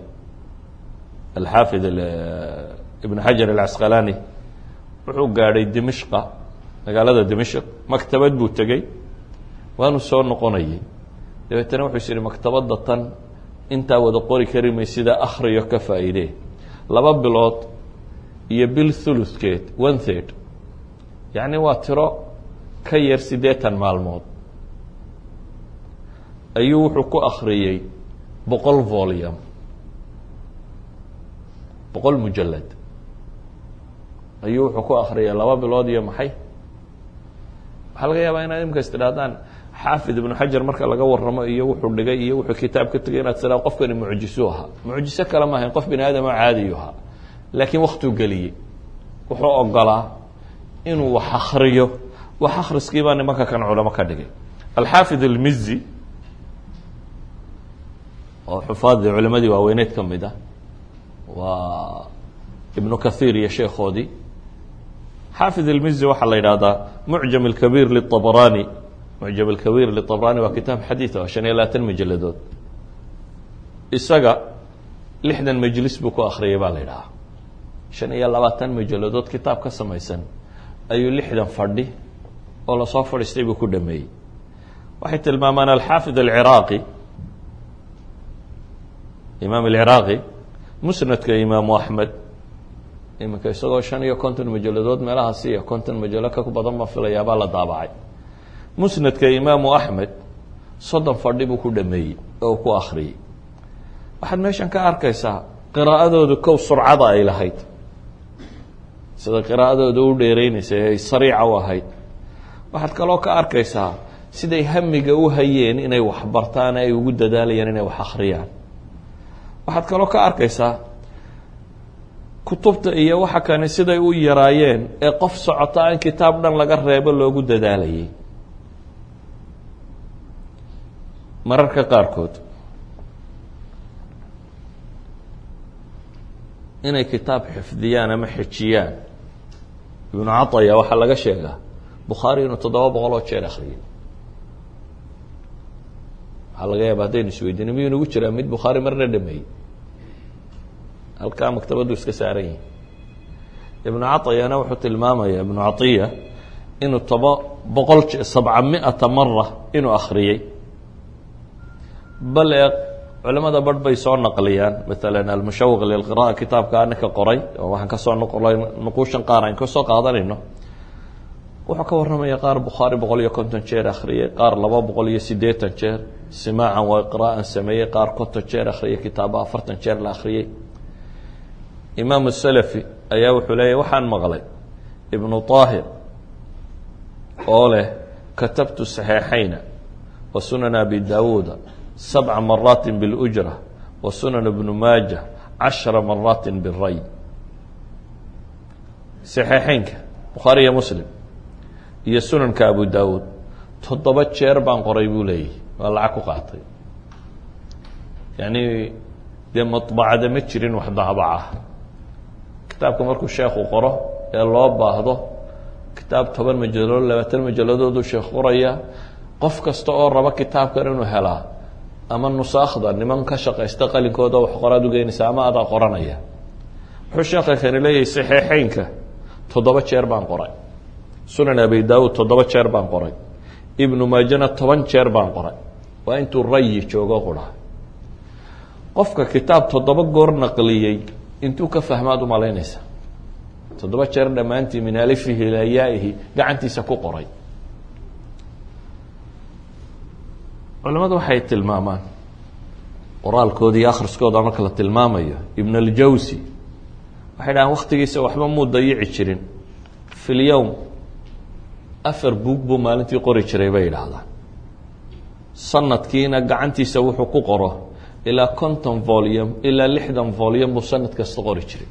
Speaker 1: alxaafid ibn xajar alcasqalaani wuxuu gaadhay dimishqa magaalada dimashq maktabad buu tegey waanu soo noqonayay dabeetana wuxuu is yihi maktabadda tan intaa wada qori kari may sida akhriyo ka faa'iidee laba bilood iyo bil thuluthkeed one third yacni waa tiro ka yar siddeetan maalmood ayuu wuxuu ku akhriyey boqol volume boqol mujalad ayuu wuxuu ku akhriyay laba bilood iyo maxay waxaa laga yaabaa inaad imika is tidhahdaan xaafid ibnu xajar marka laga waramo iyo wuxuu dhigay iyo wuxuu kitaab ka tegay inaad tidhahdo qofkani mucjisu ahaa mucjiso kale ma ahayn qof bini aadamo caadiyu ahaa laakiin waktuu geliyey wuxuu ogolaa inuu wax akriyo wax akhriskii baa nimanka kan culamo ka dhigay alxaafid almizi oo xufaadii culimadii waaweyneed ka mid ah waa ibnu kathiir iyo sheekhoodii xaafid almizi waxaa la yidhahdaa mucjam alkabiir liabrani mucjam alkabiir liabrani waa kitaab xadiid oo shan iyo labaatan majaladood isaga lixdan majlis buu ku akhriyay baa la yidhahaa shan iyo labaatan majaladood kitaab ka samaysan ayuu lixdan fadhi oo lasoo fadhiistay buu ku dhameeyey waxay tilmaamaan alxaafid alciraaqi imaam alciraaqi musnadka imaamu axmed iminka isagoo shan iyo konton majaladood meelahaasi iyo konton majalo ka badan ma filayaabaa la daabacay musnadka imaamu axmed soddon fadhi buu ku dhameeyey oo ku akhriyey waxaad meeshan ka arkaysaa qiraa'adoodu kow surcada ay lahayd sida qiraa'adooda u dheereynaysa ay sariica u ahayd waxaad kaloo ka arkaysaa siday hamiga u hayeen inay wax bartaan ay ugu dadaalayaan inay wax akhriyaan waxaad kaloo ka arkaysaa kutubta iyo waxa kani siday u yaraayeen ee qof socota in kitaab dhan laga reebo loogu dadaalayay mararka qaarkood inay kitaab xifdiyaan ama xejiyaan ibnu cataya waxaa laga sheegaa bukhaari inuu toddoba boqol oo jeer akhriyay waxaa laga yaaba haddaynu isweydiino miyuu nagu jiraa mid bukhaari marna dhameeyey halkaa maktabaddu iska saaran yihi ibnu caطiyana wuxuu tilmaamaya ibnu caiya inuu toba boqol sabca miata mara inuu akhriyey bal ee culamada barh bay soo naqliyaan maala almushawiq lilqira'a kitaabka ninka qoray oo waxaan kasoo noqlay nuquushan qaar aan kasoo qaadanayno wuxuu ka warramaya qaar bukhaari boqol iyo konton jeer akhriyey qaar laba boqol iyo siddeetan jeer simaacan waa qira'an sameeyey qaar konton jeer akhriyey kitaabo afartan jeer la akhriyey imaam salafi ayaa wuxuu leeyahy waxaan maqlay ibnu طaahir oo leh katabtu saxiixayna wa sunan abi daawuuda sabca maraati biاlujra wa sunan ibnu maaja cashara maraati biray saxiixeynka bukhaari iyo muslim iyo sunanka abu daawuud toddoba jeer baan qoray buu leeyahy waa lacag ku qaatay yani dee maطbacada ma jirin wax daabaca kitaabka markuu sheekhu qoro ee loo baahdo kitaab toban majaladood labaatan majaladooduu sheekh qoraya qof kasta oo raba kitaabkan inuu helaa ama nusaakhda niman ka shaqaysta qalinkooda wax qoraad ugeynaysa ama adaa qoranaya wuxuu sheekha kani leeyahay saxiixeynka toddoba jeer baan qoray sunan abi daawuud toddoba jeer baan qoray ibnu maajana toban jeer baan qoray waa intuu rayi joogo qura qofka kitaab toddoba goor naqliyey intuu ka fahmaad umalaynaysa toddoba jeer dhammaantii min alifihi ilaa yaa'ihi gacantiisa ku qoray culamadu waxay tilmaamaan qoraalkooda iyo akhriskooda marka la tilmaamayo ibn aljawsi waxay dhahaan waktigiisa waxba muu dayici jirin fi lyowm afar buug buu maalintii qori jiray bay yidhaahdaan sanadkiina gacantiisa wuxuu ku qoro ilaa konton volume ilaa lixdan volume buu sanad kasta qori jiray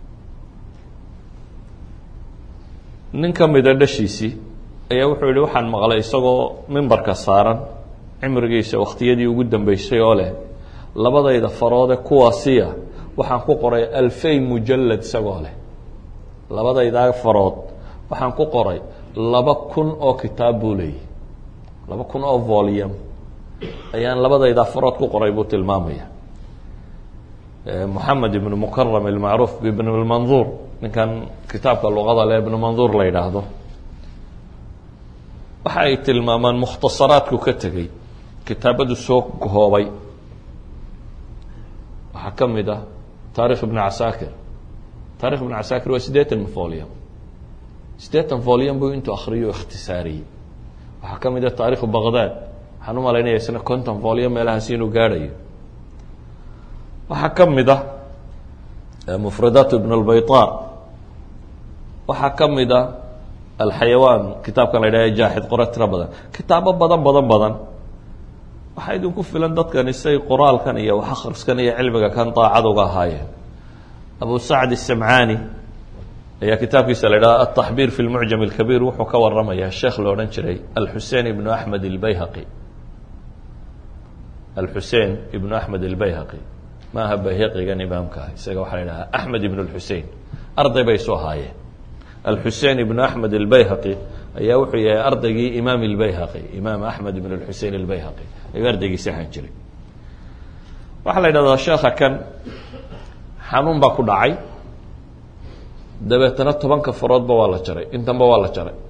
Speaker 1: nin ka mida dhashiisii ayaa wuxuu yihi waxaan maqlay isagoo mimbarka saaran cimrigiisa wakhtiyadii ugu dambeysay oo leh labadayda faroode kuwaasiya waxaan ku qoray alfay mujalad isagoo leh labadaydaa farood waxaan ku qoray laba kun oo kitaab buu leeyahy laba kun oo volume ayaan labadaydaa farood ku qoray buu tilmaamaya moxamed ibnu mukaram ilmacruuf ibn lmanduur ninkan kitaabka luqada le ibnu manduur la yidhaahdo waxa ay tilmaamaan mukhtasaraadku ka tegey kitaabadu soo koobay waxaa ka mid ah taarikh ibn casaakir taarikh ibn casaakir waa siddeetan folium siddeetan folium buu intuu akriyo ikhtisaariyey waxaa ka mid ah taarikhu baqdad waxaan u malaynaya isna conton folium meelahaasi inuu gaadhayo waxaa ka mid ah mufradaat ibn اlbayطa waxaa ka mid ah alxayawaan kitaabkan la yidhaha jaaxid qora tiro badan kitaabo badan badan badan waxaa idinku filan dadkani say qoraalkan iyo wax akhriskan iyo cilmiga kan daacad uga ahaayeen abu sacd الsamcaani ayaa kitaabkiisa la yidhaha ataxbiir fi lmucjam اlkabiir wuxuu ka waramaya sheekh lo odhan jiray alxusein ibnu axmed اlbayhaqi alxusein ibnu axmed اlbayhaqi ma aha bayhaqigan imaamka ah isaga waxaa la yidhaha axmed ibn اlxusein arday bay soo haayeen alxusein ibnu axmed اlbayhaqi ayaa wuxuu yahay ardaygii imaam اlbayhaqi imaam axmed ibn اlxusein اlbayhaqi ayuu ardaygiisi ahaan jiray waxaa la yidhahdaa sheekha kan xanuun baa ku dhacay dabeetana tobanka faroodba waa la jaray intanba waa la jaray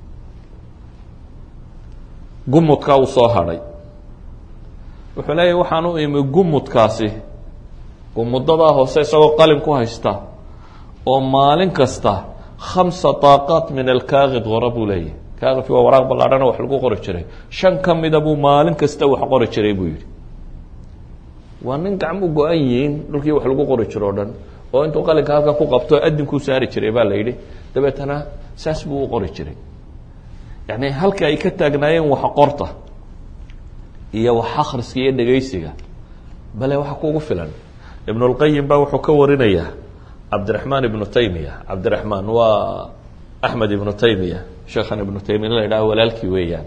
Speaker 1: gumudkaa uu soo hadhay wuxuu leeyahy waxaan u imi gumudkaasi gumudadaa hoose isagoo qalin ku haysta oo maalin kasta khamsa daaqaat min alkaakid qora buu leeyahy kaakidki waa waraaq ballaadhana wax lagu qori jiray shan ka mida buu maalin kasta wax qori jiray buu yidhi waa nin gacmu go-an yihiin dhulkii wax lagu qori jiro o dhan oo intuu qalinka halkan ku qabto adinkuu saari jiray baa la yidhi dabeetana saas buu u qori jiray yacni halka ay ka taagnaayeen wax qorta iyo wax akhriska iyo dhegaysiga bale waxa kugu filan ibn اlqayim baa wuxuu ka warinayaa cabdiraxmaan ibnu taymiya cabdiraxmaan waa axmed ibnu taymiya sheekhan ibnu taymiya la yidhaha walaalkii weeyaan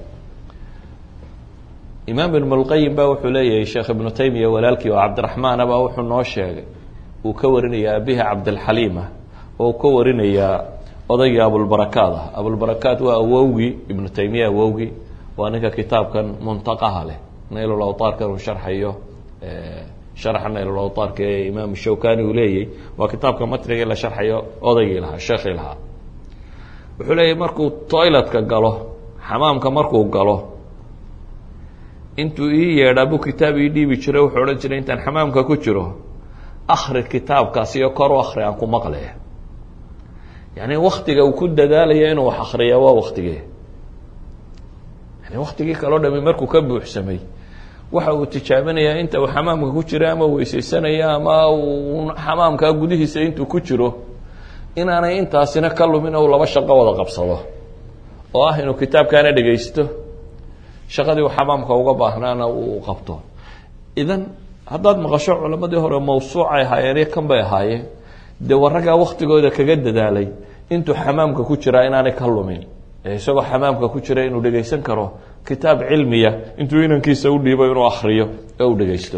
Speaker 1: imaam ibn اlqayim ba wuxuu leeyahay sheekh ibnu taymiya walaalkii oo cabdiraxmaana baa wuxuu noo sheegay uu ka warinayaa abihi cabdilxaliima oo uu ka warinayaa odaygii abulbarakaat ah abulbarakaat waa awowgii ibnu taymiya awowgii waa ninka kitaabkan muntaqaha leh naylulawtaarkan uu sharxayo sharxa naylulawtaarka ee imaam shawkani uu leeyay waa kitaabka matnigii la sharxayo odaygii lahaa sheekhii lahaa wuxuu leeyahy markuu toiletka galo xamaamka markuu galo intuu ii yeedhaa buu kitaab ii dhiibi jiray wuxuu odhan jiray intaan xamaamka ku jiro akri kitaabkaasi iyo kor u akri aan ku maqle yani waktiga uu ku dadaalaya inuu wax akriya waa waktigee yani waktigii kaloo dhami markuu ka buuxsamay waxa uu tijaabinayaa inta uu xamaamka ku jiro ama weysaysanaya ama uu xamaamkaa gudihiisa intuu ku jiro inaanay intaasina ka lumin ou laba shaqo wada qabsado oo ah inuu kitaabkaana dhegaysto shaqadii uu xamaamka uga baahnaana uu qabto idan haddaad maqasho culamadii hore mawsuucay ahaayeen iyo kan bay ahaayeen dee waraggaa waktigooda kaga dadaalay intuu xamaamka ku jiraa inaanay ka lumin ee isagoo xamaamka ku jira inuu dhegaysan karo kitaab cilmiya intuu inankiisa u dhiibo inuu akriyo ee uu dhegaysto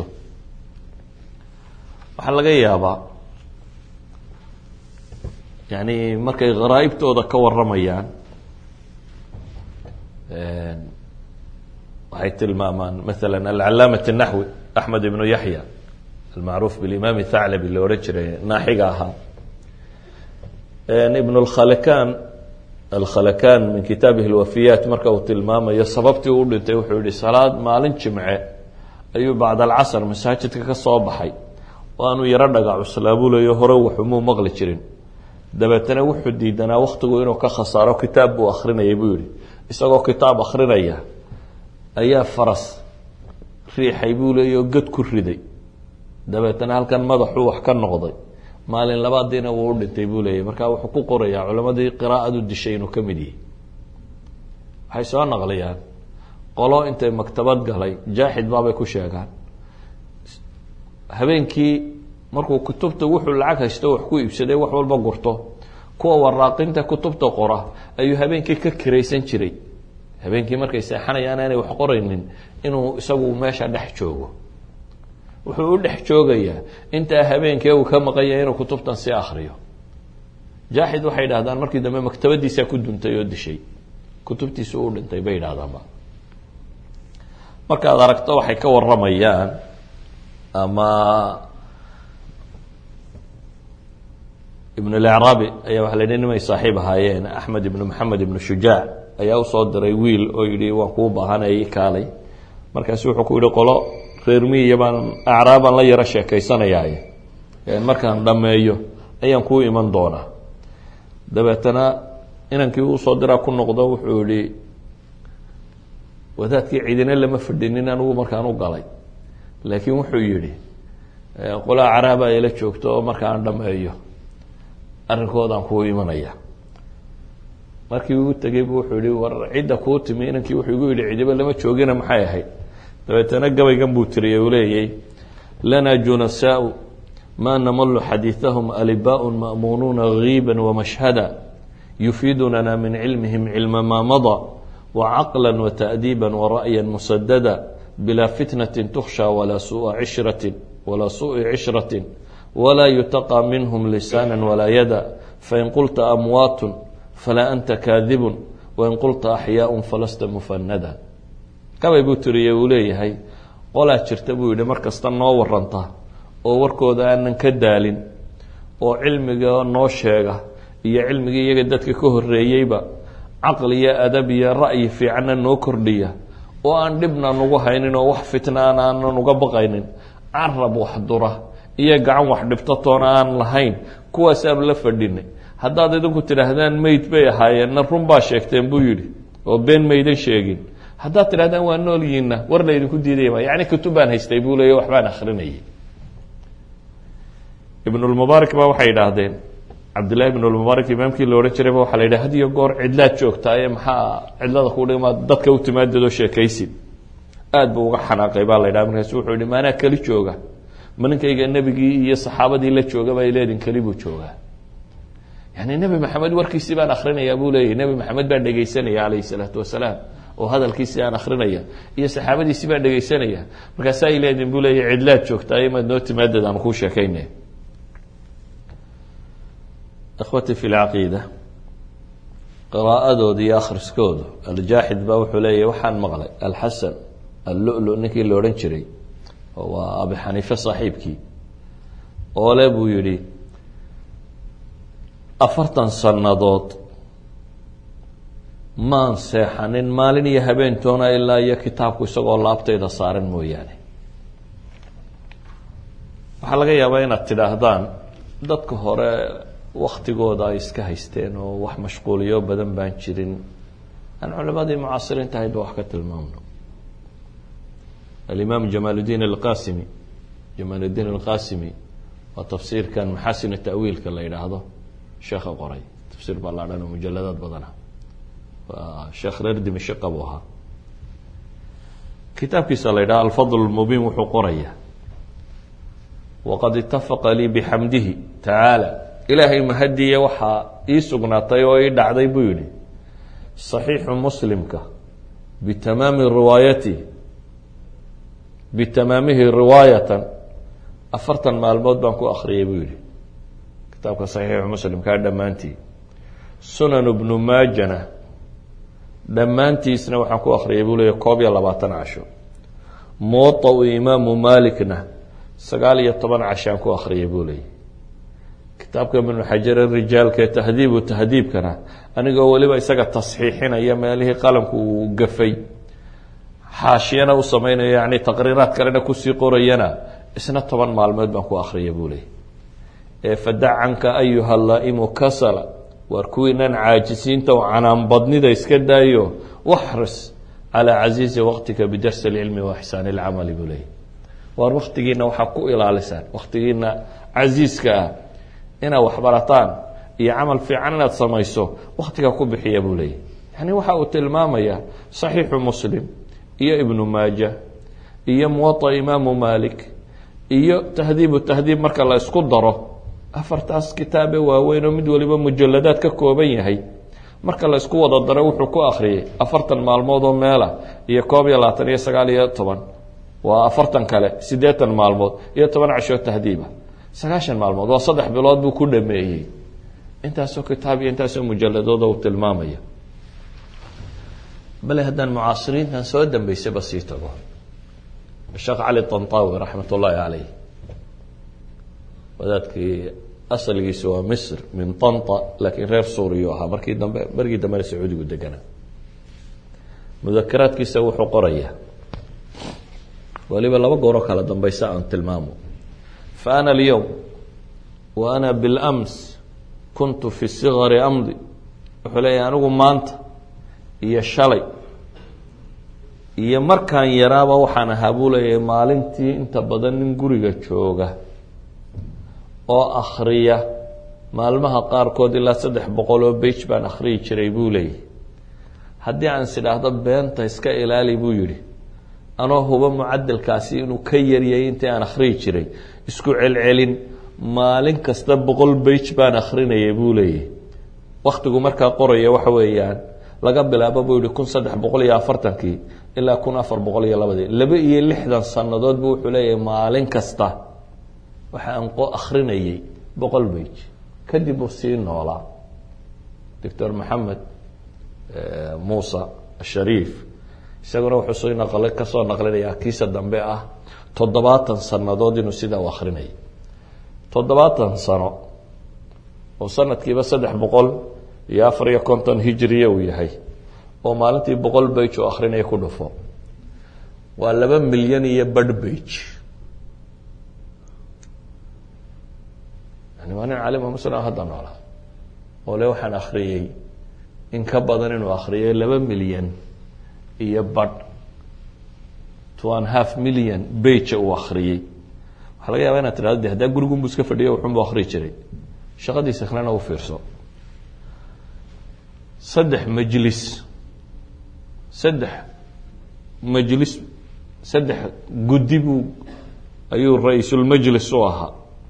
Speaker 1: waxaa laga yaabaa yani markay kharaa'ibtooda ka waramayaan waxay tilmaamaan maala alcalaamat الnaxwi axmed ibnu yaxya almacruuf bilimam thaclabi la odhan jiray naaxiga ahaa ibn اkhalakan alkhalakan min kitaabihi اlwafiyaat marka uu tilmaamayo sababtii u dhintay wuxuu yihi salaad maalin jimce ayuu bacd alcasr masaajidka ka soo baxay oo aanuu yaro dhaga cuslaabulayo hore waxumuu maqli jirin dabeetana wuxuu diidanaa waktigu inuu ka khasaaro kitaab buu akrinayay buu yihi isagoo kitaab akrinaya ayaa faras riixay buu leeya oo god ku riday dabeetana halkan madaxuu wax ka noqday maalin labaadiina wuu u dhintay buu leeyahy markaa wuxuu ku qorayaa culammadii qiraa'adu dishay inuu ka mid yahay waxay soo naqliyaan qolo intay maktabad galay jaaxid baabay ku sheegaan habeenkii markuu kutubta wuxuu lacag haysto wax ku iibsaday wax walba gurto kuwa waraaqinta kutubta qora ayuu habeenkii ka kiraysan jiray habeenkii markay seexanayaan aanay wax qoraynin inuu isagu meesha dhex joogo wuxuu u dhex joogayaa intaa habeenkee uu ka maqanya inuu kutubtan sii akriyo jaaxid waxay yidhahdaan markii dambe maktabadiisaa ku duntay oo dishay kutubtiisu u dhintay bay yidhahdaanba markaad aragto waxay ka waramayaan ama ibn اlacraabi ayaa waxa la yidhi nimay saaxiib ahaayeen axmed ibnu maxamed ibnu shujaac ayaa usoo diray wiil oo yidhi waan kuu baahanay kaalay markaasu wuxuu ku yihi qolo reer miyiya baan acraabaan la yaro sheekaysanayaaye markaan dhammeeyo ayaan kuu iman doonaa dabeetana inankii usoo diraa ku noqdo wuxuu yihi wadaadkii cidina lama fadhinin anigu markaan u galay laakiin wuxuu yidhi qola acraaba ila joogto oo markaan dhammeeyo arrinkoodaan kuu imanaya markii uu tegey bu wuxuu yihi war cidda kuu timi inankii wuxuu igu yidhi cidiba lama joogina maxay ahayd dabeetana gabaygan buu tiriyey uu leeyay lanaa junasaau ma namalu xadiiثahum alibaaء ma'munuuna giiba wamashhada yufiidunana min cilmihim cilma maa maضى wacaqla wata'diiba wara'ya musadada bilaa fitnati tukhsha walaa sua cishratin walaa suءi cishratin walaa yutaqى minhm lisaana walaa yada fain qulta amwaat falaa anta kaadibun wain qulta axyaaء falasta mufanada gabay buu tiriyey uu leeyahay qolaa jirta buu yihi mar kasta noo waranta oo warkooda aanan ka daalin oo cilmiga noo sheega iyo cilmigii iyaga dadka ka horeeyeyba caqli iyo adab iyo ra'yi fiicanna noo kordhiya oo aan dhibna nugu haynin oo wax fitnaan aanan uga baqaynin carab wax dura iyo gacan wax dhibto toona aan lahayn kuwaasaanu la fadhinay haddaad idinku tidhaahdaan meyd bay ahaayeenna run baa sheegteen buu yidhi oo been maydan sheegin haddaad tidhahdaan waa noolyiinna war laydinku diidaya ma yani kutubaan haystay buu leeya waxbaan akrinayay ibnulmubaarak ba waxay idhaahdeen cabdillahi ibnulmubaarak imaamkii la odhan jirayba waxaa la yidhaha had iyo goor cidlaad joogtaaye maxaa cidlada ku dhigmaa dadka u timaadadoo sheekaysid aad buu uga xanaaqay baa la yidhaha markaasu wuxuu yihi maanaa keli jooga ma ninkayga nebigii iyo saxaabadii la jooga bay leedin keli buu joogaa yani nebi maxamed warkiisii baan akrinayaa buu leeyahy nebi maxamed baan dhegaysanaya calayhi salaatu wasalaam oo hadalkiisii aan akrinaya iyo saxaabadiisii baan dhegaysanaya markaasa ay leedin buu leeyahy cidlaad joogtaaye maad noo timaadad aan kuu sheekaynay ikhwatii fi lcaqiida qiraa'adooda iyo akhriskoodu aljaaxid baa wuxuu leeyahy waxaan maqlay alxasan allulu ninkii la odhan jiray oo waa abi xaniife saaxiibkii oo le buu yidhi afartan sannadood maan seexanin maalin iyo habeentoona ilaa iyo kitaabku isagoo laabtayda saaran mooyaane waxaa laga yaabaa inaad tidhaahdaan dadka hore waktigooda ay iska haysteen oo wax mashquuliyo badan baan jirin aan culimadii mucaasiriinta ahayd ba wax ka tilmaamno alimaam jamaal udiin alqasimi jamaal udiin alqasimi waa tafsiirkan maxaasin ta'wiilka la yidhaahdo sheekha qoray tafsiir baa laadhan oo mujaladaad badana waa sheekh reer dimashiqa buu ahaa kitaabkiisa la yidhaha alfadl lmubiin wuxuu qoraya waqad itafaqa lii bixamdihi tacaala ilaahay mahadiya waxaa ii sugnaatay oo ii dhacday buu yihi صaxiixu muslimka bitamaami riwaayati bitamaamihi riwaayatan afartan maalmood baan ku akriyay buu yihi kitaabka saxiixu muslimkaa dhammaantii sunan bnu maajana dhammaantiisna waxaan ku akriyay buu leeya koob iyo labaatan casho muwaطau imaamu malikna sagaal iyo toban cashaan ku akriyay buu leeyay kitaabka ibnu xajar rijaalka ee tahdiibu tahdiibkana anigoo weliba isaga tasxiixinaya meelihii qalamku uu gafay xaashiyana u samaynayo yani taqriiraad kalena kusii qorayana isna toban maalmood baan ku akriya buu leeyay ee fadac canka ayuha laa'imu kasala waar kuwiinan caajisiinta oo canaanbadnida iska daayo waxris calaa casiizi waqtika bidarsi اlcilmi wa ixsaan اlcamali buu leeyay waar waktigiina waxaa ku ilaalisaan waktigiina casiiska ah inaad waxbarataan iyo camal fiican inaad samayso waktiga ku bixiya buu leeyahy yani waxa uu tilmaamaya صaxiixu muslim iyo ibnu maaja iyo muwaطa imaamu malik iyo tahdiibu tahdiib marka la isku daro afartaas kitaabe waaweyn oo mid waliba mujaladaad ka kooban yahay marka la isku wada daro wuxuu ku akriyay afartan maalmood oo meela iyo koob iyo labaatan iyo sagaal iyo toban waa afartan kale siddeetan maalmood iyo toban cashoo tahdiiba sagaashan maalmood waa saddex bilood buu ku dhameeyey intaasoo kitaab iyo intaasoo mujaladooda uu tilmaamaya bale haddaan mucaasiriintan soo dambeysaba sii tago sheekh cali طanطawi raxmat ullaahi caleyh wadaadkii asalgiisu waa misr min طanta laakiin reer suuriyu ahaa markii dambe markii dambena sacuudigu deganaa mudakaraadkiisa wuxuu qorayaa waliba laba gooroo kala dambaysa aan tilmaamo fa ana alyowm wa ana bilams kuntu fi sigari amdi wuxuu leeyahay anigu maanta iyo shalay iyo markaan yaraaba waxaan ahaa buu leeyahay maalintii inta badan nin guriga jooga oo akhriya maalmaha qaarkood ilaa saddex boqol oo bage baan akhriyi jiray buu leeyahy haddii aan is idhaahdo beenta iska ilaali buu yidhi anoo huba mucadalkaasi inuu ka yaryay intii aan akhriyi jiray isku celcelin maalin kasta boqol bage baan akhrinayay buu leeyahy waktigu markaa qoraya waxa weeyaan laga bilaabo buu yihi kun saddex boqol iyo afartankii ilaa kun afar boqol iyo labadii laba iyo lixdan sannadood buu wuxuu leeyahay maalin kasta waxa aan akhrinayay boqol bage kadib uu sii noolaa doctor maxamed muusa shariif isaguna wuxuu soo naql kasoo naqlinayaa kiisa dambe ah toddobaatan sannadood inuu sidaa u akrinayay toddobaatan sano oo sanadkiiba saddex boqol iyo afar iyo konton hijriya uu yahay oo maalintii boqol bage oo akrinaya ku dhufo waa laba milyan iyo badh bage yani waa nin caalima muslim hadda noolaa oo le waxaan akriyey in ka badan inuu akriyay laba milyan iyo badh two and half million bage uu akriyey waxaa laga yaaba inaad tidhahdo de haddaa gurigunbu iska fadhiyo wuxunbu akriyi jiray shaqadiisa kalena u fiirso saddex majlis saddex majlis saddex guddi buu ayuu ra-iisulmajlis u ahaa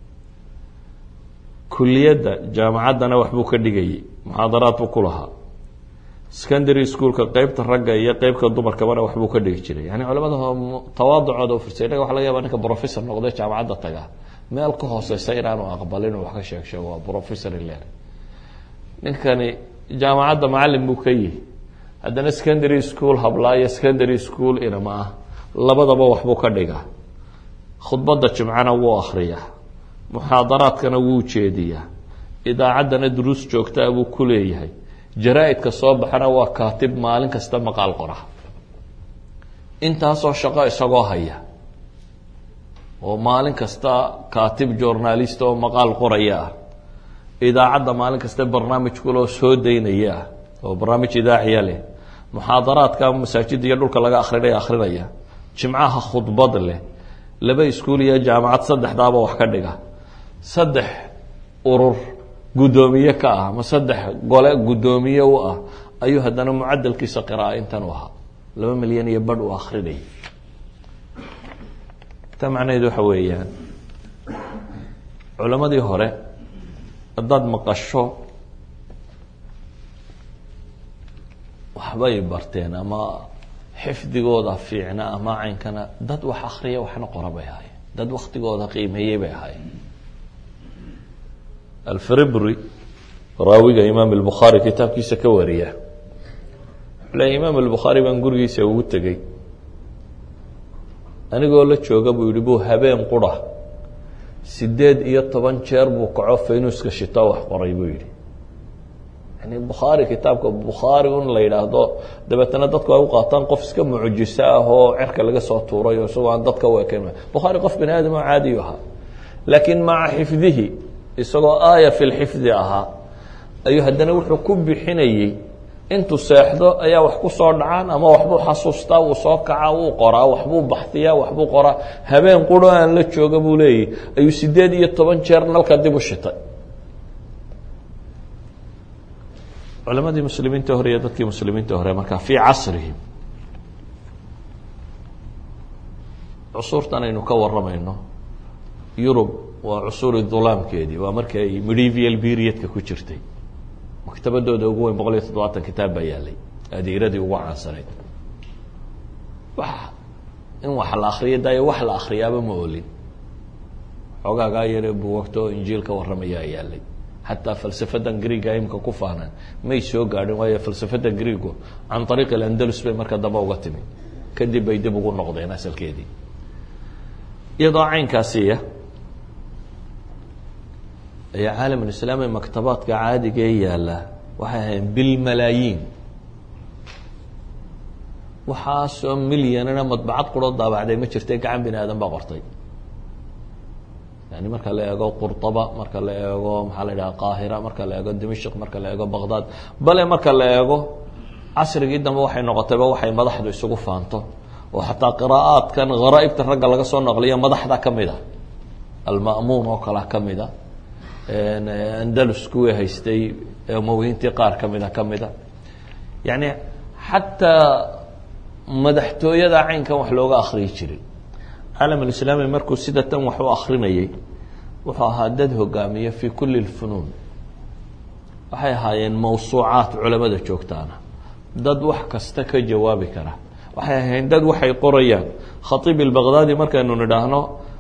Speaker 1: kuliyadda jaamacaddana waxbuu ka dhigayay muxaadaraad buu ku lahaa secondary schoolka qeybta ragga iyo qeybka dumarkabana waxbuu ka dhigi jiray yani culamada tawaaducooda u firsay innaga waxa laga yaba ninka professor noqday jaamacadda taga meel ka hooseysa inaanu aqbalin wax ka sheeg sheego waa professor iler ninkani jaamacadda macalin buu ka yihi haddana secondary school hablaayo secondary school inama ah labadaba waxbuu ka dhigaa khudbadda jimcana wuu akriyaa muxaadaraadkana wuu jeediyaa idaacaddana duruus joogtaa buu ku leeyahay jaraa-idka soo baxana waa kaatib maalin kasta maqaal qora intaasoo shaqo isagoo haya oo maalin kasta kaatib journalist oo maqaal qoraya ah idaacadda maalin kasta barnaamij kuloo soo daynaya ah oo barnaamij idaaciya leh muxaadaraadka masaajidda iyo dhulka laga akrinaya akrinaya jimcaha khudbad leh laba iskuul iyo jaamacad saddexdaaba wax ka dhiga saddex urur guddoomiye ka ah ama saddex gole guddoomiye u ah ayuu haddana mucadalkiisa qira'a intan u ahaa laba milyan iyo badh uu akrinayay ta macnaheedu waxa weeyaan culammadii hore haddaad maqasho waxbay barteen ama xifdigooda fiicna ama caynkana dad wax akriya waxna qora bay ahaayeen dad waktigooda qiimeeyey bay ahaayeen alfribri raawiga imaam albukhaari kitaabkiisa ka wariya wuxuu leeya imaam albukhaari baan gurigiisa ugu tegey anigoo la jooga buu yihi buu habeen qura sideed iyo toban jeer buu kaco faynuuska shitoo wax qoray buu yihi yani bukhaari kitaabka bukhaari un la yidhaahdo dabeetana dadku ay u qaataan qof iska mucjiso ah oo cerka laga soo tuuray oo isagoo aan dadka u eken bukhaari qof bani aadam oo caadiyu ahaa laakiin maca xifdihi isagoo aaya fi lxifdi ahaa ayuu haddana wuxuu ku bixinayey intuu seexdo ayaa wax ku soo dhacaan ama waxbuu xasuustaa wuu soo kacaa wuu qoraa waxbuu baxdiyaa waxbuu qoraa habeen quro aan la jooga buu leeyahy ayuu sideed iyo toban jeer nalka dib u shitay culamadii muslimiinta hore iyo dadkii muslimiinta hore markaa fii casrihim cusuurtan aynu ka waramayno yurub waa cusuuri dulaamkeedii waa markii ay medieval periodka ku jirtay maktabadooda ugu weyn boqol iyo toddobaatan kitaab baa yaalay adiiradii ugu caansanayd wax in wax la akriyo daayo wax la akriyaaba ma olin xoogaagaa yare buwagto oo injiil ka warramayaa yaalay xataa falsafadan greega imka ku faanaan may soo gaadhin waayo falsafada greego can ariiq alandalus bay marka dambe uga timi kadib bay dib ugu noqdeen asalkeedii iyadoo caynkaasiya ayaa caalamulislaami maktabaadka caadiga ee yaalla waxay ahayn bilmalaayiin waxaasoo milyanina madbacad quroo daabacday ma jirta gacan bini aadan baa qortay yani marka la eego qurطaba marka la eego maxaa la yidhaha qaahira marka la eego dimashq marka la eego baqdad bale marka la eego casrigii dambe waxay noqotayba waxay madaxdu isugu faanto oo xataa qiraa'aadkan gharaaibta ragga laga soo naqliyo madaxda ka mid a alma'muun oo kale ka mid a andalus kuwii haystay umawiyiintii qaar ka mida ka mida yani xataa madaxtooyada caynkan wax looga akriyi jiray caalam alislaami markuu sida tan wax u akrinayay wuxuu ahaa dad hogaamiya fi kuli lfunuun waxay ahaayeen mawsuucaat culamada joogtaana dad wax kasta ka jawaabi kara waxay ahayn dad waxay qorayaan khatiib ilbaqdaadi markaynu nidhaahno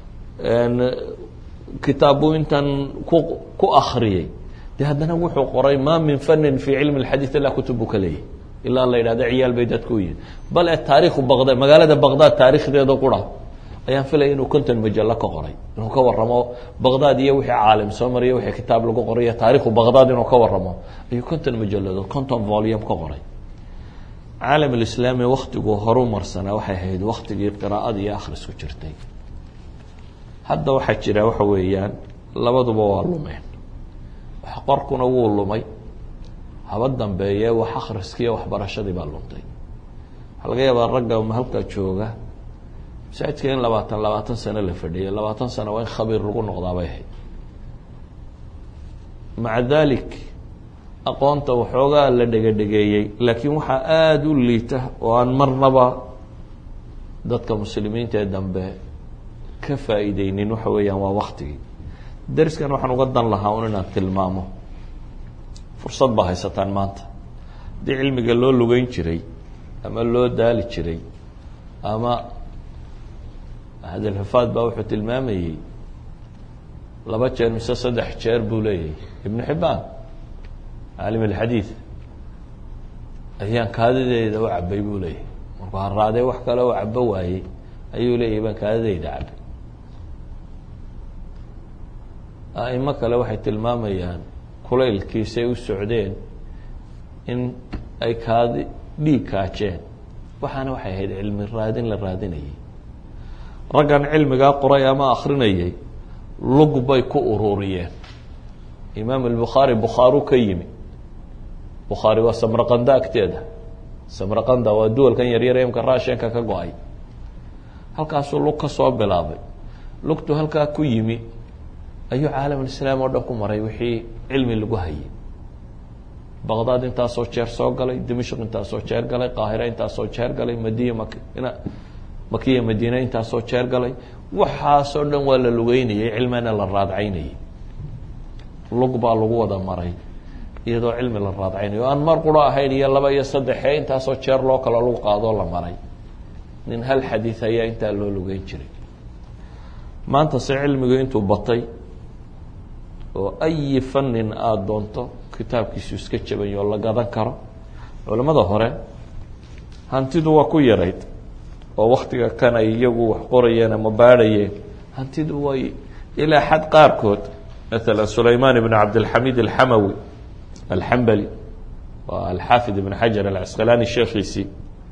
Speaker 1: kitaabu intan ku ku akriyey de haddana wuxuu qoray ma min fanin fi cilmi اlxadiid ilaa kutub buu ka leeyahy ilaa la yidhahdo ciyaal bay dadku u yihin bal e taarikhu baqdad magaalada baqdad taarikhdeeda qura ayaan filaya inuu konton majallo ka qoray inuu ka waramo baqdad iyo wixii caalim soo mariya wixii kitaab lagu qoray taarikhu baqdad inuu ka waramo ayuu konton majalladood konton volume ka qoray caalam alislaami waktiguu horu marsanaa waxay ahayd waktigii qiraa'ada iyo akhrisku jirtay hadda waxaa jira waxa weeyaan labaduba waa lumeen wax qorkuna wuu lumay haba dambeeye wax akhriskiiyo waxbarashadii baa luntay waxaa laga yaabaa ragga halkaa jooga masaajidka in labaatan labaatan sano la fadhiyay labaatan sano waa in khabiir lagu noqdaabay ahayd maca dalik aqoonta waxoogaa la dhegadhegeeyey laakiin waxaa aada u liita oo aan marnaba dadka muslimiinta ee dambe ka faa'iideynin waxa weeyaan waa waktigii dariskan waxaan uga dan lahaa un inaan tilmaamo fursad baa haysataan maanta haddii cilmiga loo lugeyn jiray ama loo daali jiray ama hadalxufaad baa wuxuu tilmaamayey laba jeer mise saddex jeer buu leeyahay ibnu xibbaan caalim alxadiid ayaan kaadideeda u cabay buu leeyahay markuu haraadee wax kale oo cabo waayey ayuu leeyahay baan kaadideyda cabay aimo kale waxay tilmaamayaan kulaylkiisay u socdeen in ay kaadi dhiig kaajeen waxaana waxay ahayd cilmi raadin la raadinayay raggan cilmigaa qoray ama akrinayay lug bay ku ururiyeen imaam albukhaari bukhaaru ka yimi bukhaari waa samraqanda agteeda samraqanda waa duwalkan yaryar imka raashinka ka go-ay halkaasuu lug ka soo bilaabay lugtu halkaa ku yimi ayuu caalamulislaam oo dhan ku maray wixii cilmi lagu hayay baqdaad intaasoo jeer soo galay dimashq intaasoo jeer galay qaahira intaasoo jeer galay madiya mak makiya madiina intaasoo jeer galay waxaasoo dhan waa la lugeynayay cilmina la raadcaynayay lug baa lagu wada maray iyadoo cilmi la raadcaynayo o aan mar quro ahayn iyo laba iyo saddexe intaasoo jeer loo kalo lagu qaadoo la maray nin hal xadiid ayaa intaa loo lugeyn jiray maanta se cilmigu intuu batay oo ayi fanin aada doonto kitaabkiisu iska jabayo oo la gadan karo culamada hore hantidu waa ku yarayd oo waktiga kan ay iyagu wax qorayeen ama baadhayeen hantidu way ilaa xad qaarkood maala sulayman ibn cabdilxamid alxamawi alxambali waa alxaafid ibn xajar alcasqalaani sheekhiisii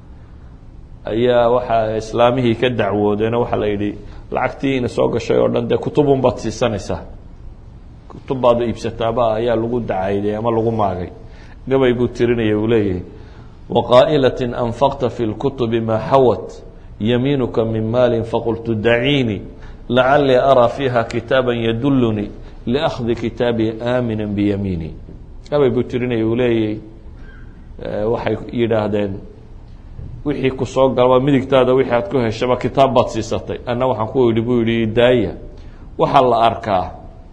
Speaker 1: ayaa waxaa islaamihii ka dacwoodeeno waxaa la yidhi lacagtii ina soo gashay oo dhan dee kutubun baad siisanaysaa kutub baad iibsataaba ayaa lagu dacayday ama lagu maagay gabay buu tirinaya uu leeyahay waqaa'ilatin anfaqta fi lkutubi maa xawat yamiinuka min maalin faqultu daciinii lacalii araa fiiha kitaaba yadulunii liakhdi kitaabii aamina biyamiini gabay buu tirinaya uu leeyahay waxay yidhaahdeen wixii ku soo galaba midigtaada wixii aad ku heshaba kitaab baad siisatay anna waxaan ku idhi buu yihi daaya waxaa la arkaa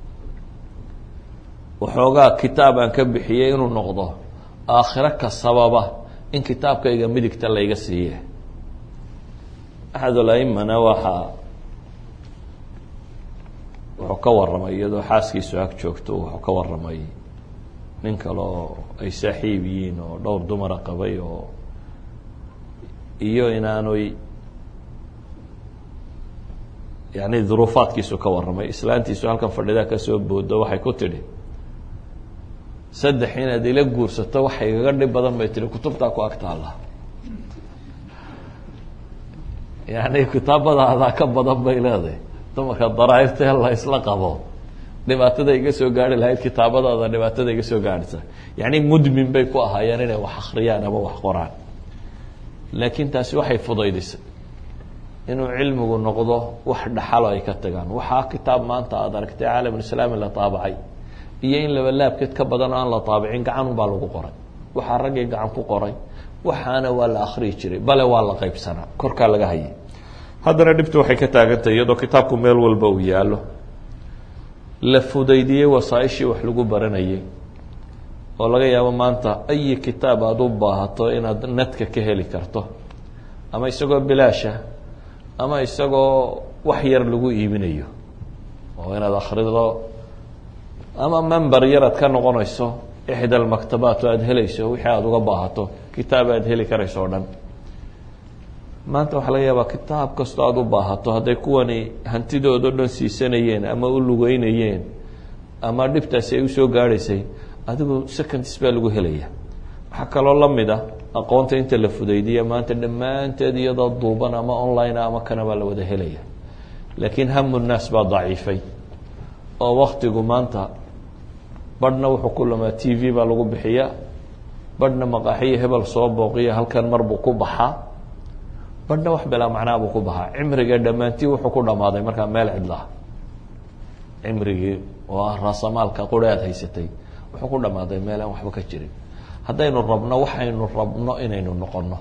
Speaker 1: waxoogaa kitaab aan ka bixiyey inuu noqdo aakhiro ka sababa in kitaabkayga midigta layga siiye axadul aimana waxaa wuxuu ka warramay iyadoo xaaskiisu ag joogto wuxuu ka warramay nin kale oo ay saaxiib yihiin oo dhowr dumara qabay oo iyo inaanoy yani duruufaadkiisu ka warramay islaantiisu halkan fadhidaa kasoo boodo waxay ku tidhi saddex inaad ila guursato waxa igaga dhib badan bay tihi kutubtaa ku ag taalla yani kitaabadaadaa ka badan bay leedahay dumarka daraairtee la isla qabo dhibaatada iga soo gaari lahayd kitaabadaada dhibaatada iga soo gaadhisa yani mudmin bay ku ahaayeen inay wax akriyaan ama wax qoraan laakiin taasi waxay fudaydisay inuu cilmigu noqdo wax dhaxalo ay ka tagaan waxaa kitaab maanta aada aragtay caalamulislaami la taabacay iyo in laba laabkeed ka badan oo aan la taabicin gacanun baa lagu qoray waxaa raggii gacan ku qoray waxaana waa la akriyi jiray bale waa la qaybsanaa korkaa laga hayay haddana dhibtu waxay ka taagantahay iyadoo kitaabku meel walba uu yaallo la fudaydiyey wasaaishii wax lagu baranayay oo laga yaabo maanta ayi kitaab aada u baahato inaad nadka ka heli karto ama isagoo bilaasha ama isagoo wax yar lagu iibinayo oo inaad akrido ama member yar aad ka noqonayso ixda almaktabaat oo aada helayso wixii aada uga baahato kitaab aada heli karayso o dhan maanta waxaa laga yaabaa kitaab kastoo aada u baahato hadday kuwani hantidoodo dhan siisanayeen ama u lugeynayeen ama dhibtaasi ay usoo gaadhaysay adigu seconds baa lagu helaya waxaa kaloo lamid ah aqoonta inta la fudaydiya maanta dhammaanteed iyadoo duuban ama online ama kana baa la wada helaya laakiin hamu nnaas baa daciifay oo waktigu maanta badhna wuxuu ku lumaa t v baa lagu bixiya badhna maqaaxiyo hebel soo booqiya halkan mar buu ku baxaa badhna wax bilaa macnaa buu ku baxaa cimriga dhammaantii wuxuu ku dhammaaday markaa meel cidlaah cimrigii oo ah raasamaalka quri aad haysatay wuxuu ku dhammaaday meel aan waxba ka jirin haddaynu rabno waxaynu rabno inaynu noqono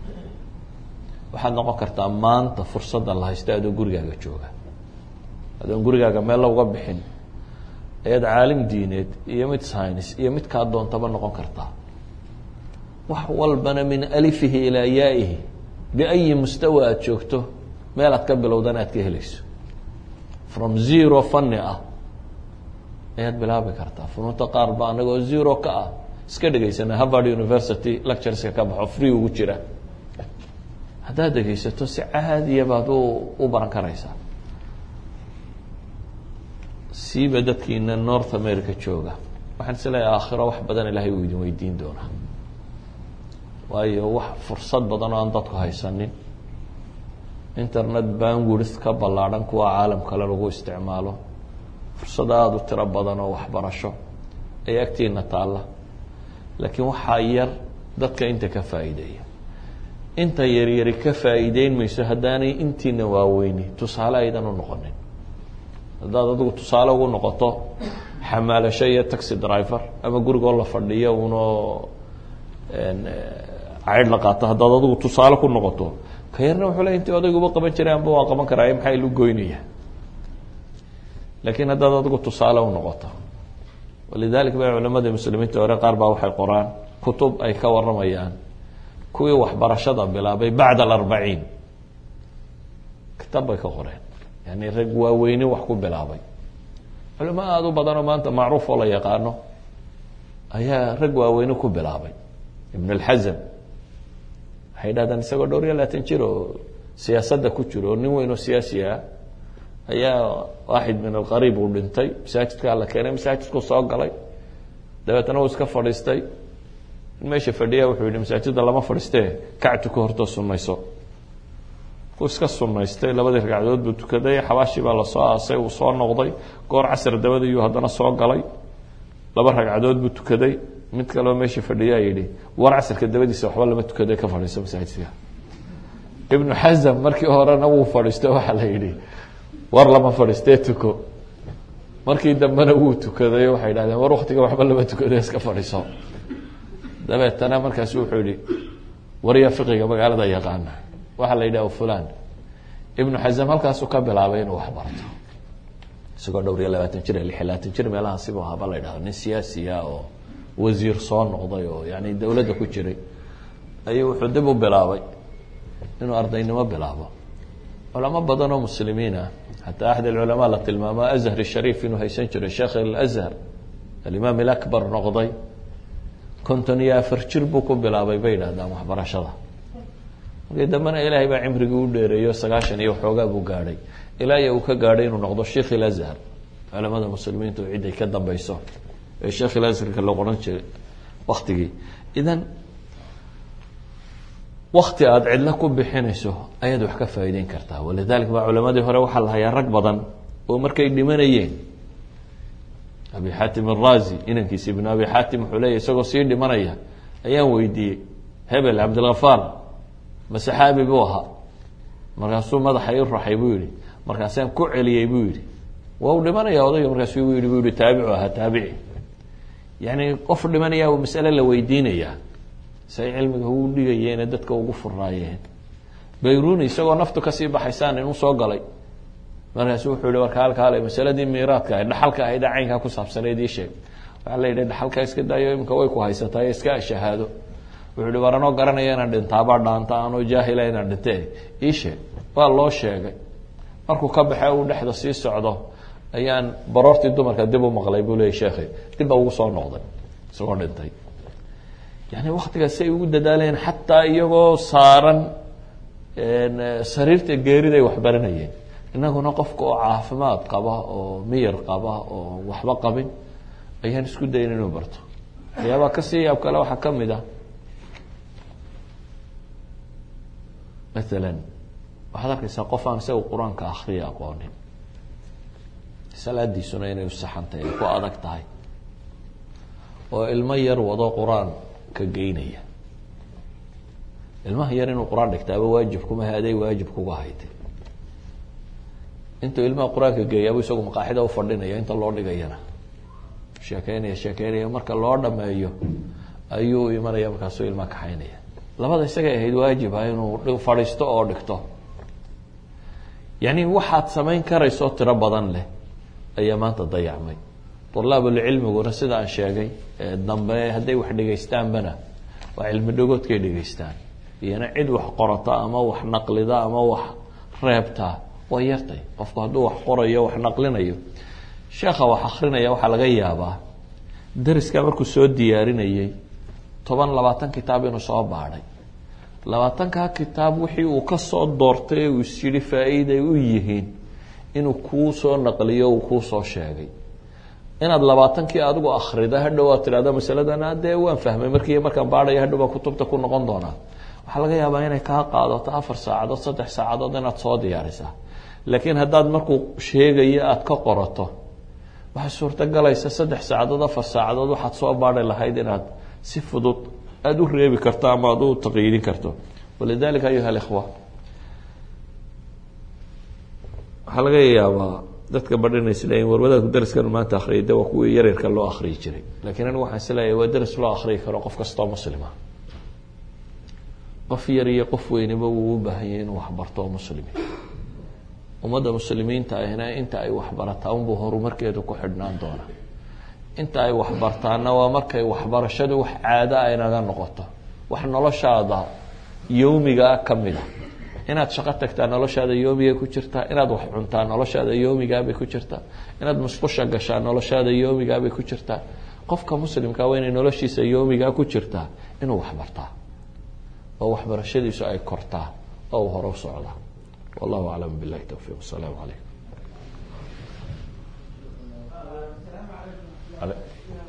Speaker 1: waxaad noqon kartaa maanta fursadda la haysta adoo gurigaaga jooga adoon gurigaaga meel lauga bixin ayaad caalim diineed iyo mid science iyo mid kaa doontaba noqon kartaa wax walbana min alifihi ilaa yaa'ihi biayi mustawa aada joogto meel aad ka bilowdana aad ka helayso from zero fanni ah ayaad bilaabi kartaa funuunta qaar ba anagoo zero ka ah iska dhegaysana harvard university lectureska ka baxo free ugu jira haddaad dhegaysato si caadiya baad u u baran karaysaa siiba dadkiina north america jooga waxaan is leeyahay aakhiro wax badan ilahay uu idin weydiin doonaa waayo wax fursad badan oo aan dadku haysanin internet bandwidth ka ballaadhan kuwa caalam kale lagu isticmaalo fursad aada u tiro badan oo waxbarasho ay agtiina taalla laakiin waxaa yar dadka inta ka faa'iideeya inta yaryari ka faa'iideyn mayso haddaanay intiina waaweyni tusaale aydan u noqonin haddaad adigu tusaale ugu noqoto xamaalasho iyo taxi driver ama gurigoo la fadhiyo unoo caydh la qaato haddaad adigu tusaale ku noqoto ka yarna wuxuu le intii odayguba qaban jiray amba waa qaban karaa maxaa ilu goynaya laakiin haddaad adigu tusaale u noqoto walidalik ba culamada muslimiinta hore qaar baa waxay qoraan kutub ay ka waramayaan kuwii waxbarashada bilaabay bacda alarbaciin kitaab bay ka qoreen yani rag waaweyne wax ku bilaabay culamo aada u badanoo maanta macruuf oo la yaqaano ayaa rag waaweyne ku bilaabay ibn alxazam waxay dhahdaan isagoo dhowr iyo labaatan jir oo siyaasadda ku jiro oo nin weyn oo siyaasi ah ayaa waaxid min alqariib uu dhintay masaajidkaa la keenay masaajidku soo galay dabeetna uu iska fadhiistay meesha fadhiya wuxuu yihi masaajidda lama fadhiistee kactu ka hortoo sunayso ku iska sunaystay labadii ragcadood buu tukaday xabaashii baa lasoo aasay uu soo noqday goor casr dabadiyuu haddana soo galay laba ragcadood buu tukaday mid kaleo meesha fadhiyaa yidhi war casrka dabadiisa waxba lama tukaday ka fadhiiso masaajidka ibnu xasam markii horena wuu fadhiisto waxaa la yidhi war lama fadhiistee tuko markii dambena wuu tukaday waxay dhahdeen war waktiga waxba lama tukada iska fadhiiso dabeetana markaasu wuxuu yihi warya fiqiga magaalada yaqaana waxaa la yidhaha fulan ibnu xasam halkaasuu ka bilaabay inuu waxbarto isagoo dhowr iyo labaatan jir lix iyo labaatan jir meelahaasibu ahaaba la yidhahdo nin siyaasiya oo wasiir soo noqday oo yani dowladda ku jiray ayuu wuxuu dib u bilaabay inuu ardaynimo bilaabo culamo badan oo muslimiin ah xataa axad alculamaa la tilmaamo azhar shariif inuu haysan jiray sheekh alazhar alimaam ilakbar noqday konton iyo afar jir buu ku bilaabay bay yidhahdaan waxbarashada markii dambena ilaahay baa cimrigii u dheereeyo sagaashan iyo waxoogaa buu gaadhay ilaa iyo uu ka gaadhay inuu noqdo sheikh ilazhar culamada muslimiintu ciday ka dambeyso ee sheekh ilazharka la qoran jiray waktigii idan wakti aada cidlo ku bixinayso ayaad wax ka faa'iideyn kartaa walidalik baa culamadii hore waxaa la hayaa rag badan oo markay dhimanayeen abi xaatim arazi inankiisa ibnu abi xaatim wuxuu leeyahy isagoo sii dhimanaya ayaan weydiiyey hebel cabdilhafaar ma saxaabi buu ahaa markaasuu madaxa i raxay buu yihi markaasaan ku celiyey buu yihi waa u dhimanaya odayga markaasu bu yihi bu yihi taabicu ahaa taabici yani qof dhimanaya masale la weydiinayaa say cilmiga ugu dhigayeene dadka ugu furaayeen bayruni isagoo naftu kasii baxaysaan inuu soo galay markaasu wuxuu yihi warka halka hale masaladii miiraadka ahayd dhaxalka ahayd caynkaa ku saabsaneed ii sheeg waxaa la yidhi dhaxalka iska daayo imika way ku haysataa iska shahaado wuxuu yihi war anoo garanaya inaan dhintaabaa dhaanta anoo jaahila inaan dhinte ii sheeg waa loo sheegay markuu ka baxe uu dhexda sii socdo ayaan baroortii dumarka dib u maqlay buu leeyay sheekhay dib baa ugu soo noqday isagoo dhintay yani waktigaas say ugu dadaaleen xataa iyagoo saaran sariirta geeriday waxbaranayeen inaguna qofka oo caafimaad qaba oo miyar qaba oo waxba qabin ayaan isku dayin inuu barto waxyaabaa kasii yaab kale waxaa kamid ah maalan waxaad arkaysaa qof aan isaga qur-aanka akriya aqoonin salaadiisuna inay usaxantahay ay ku adag tahay oo ilmo yar wado qur-aanka geynaya ilmaha yar inuu qur-aan dhigtaaba waajib kumaha aday waajib kuga haytay intuu ilmaha qur-aanka geeyaabuu isagu maqaaxida ufadhinaya inta loo dhigayana sheekeynaya sheekeynaya marka loo dhameeyo ayuu imanaya markaasuu ilmaha kaxaynaya labada isagay ahayd waajiba inuu fadhiisto oo dhigto yani waxaad samayn karayso tiro badan leh ayaa maanta dayacmay dulaabulcilmiguna sida aan sheegay dambe hadday wax dhegaystaanbana waa cilmi dhagoodkay dhegaystaan iyona cid wax qorata ama wax naqlida ama wax reebta waa yartay qofku hadduu wax qorayo wax naqlinayo sheekha wax akrinaya waxaa laga yaabaa dariska markuu soo diyaarinayey toban labaatan kitaab inuu soo baadhay labaatankaa kitaab wixii uu kasoo doortay ee uu is yidhi faa-iiday u yihiin inuu kuu soo naqliyo uu kuu soo sheegay inaad labaatankii adigu akrida hadhow aad tidhahdo masaladana dee waan fahmay markii markaan baadhaya hadhow baa kutubta ku noqon doonaa waxaa laga yaabaa inay kaa qaadato afar saacadood saddex saacadood inaad soo diyaarisaa laakiin haddaad markuu sheegayo aada ka qorato waxay suurtogalaysa saddex saacadood afar saacadood waxaad soo baadhi lahayd inaad si fudud aada u reebi karto ama aada u taqyiidin karto walidalika ayuha alikhwa waxaa laga yaabaa dadka badhina isleeyiin war wadaadku dariskan maanta akriyay de waa kuwii yaryarka loo akriyi jiray lakiin anigu waxaan isleeyahay waa daris loo akriyi karo qof kastoo muslima qof yar iyo qof weyniba wuu u baahan yahay inuu waxbarto oo muslimi ummadda muslimiinta ahna inta ay waxbarataa unbuu horumarkeedu ku xidhnaan doona inta ay waxbartaana waa markay waxbarashadu wax caado a inaga noqoto wax noloshaada yowmigaa kamid a inaad shaqo tagtaa noloshaada yoomiga ku jirtaa inaad wax cuntaa noloshaada yoomigaabay ku jirtaa inaad musqusha gashaa noloshaada yoomigaabay ku jirtaa qofka muslimka waa inay noloshiisa yoomigaa ku jirtaa inuu waxbartaa oo waxbarashadiisu ay kortaa oo uu hore u socdaa wallahu aclam billahi towfiiq wasalaamu calaykum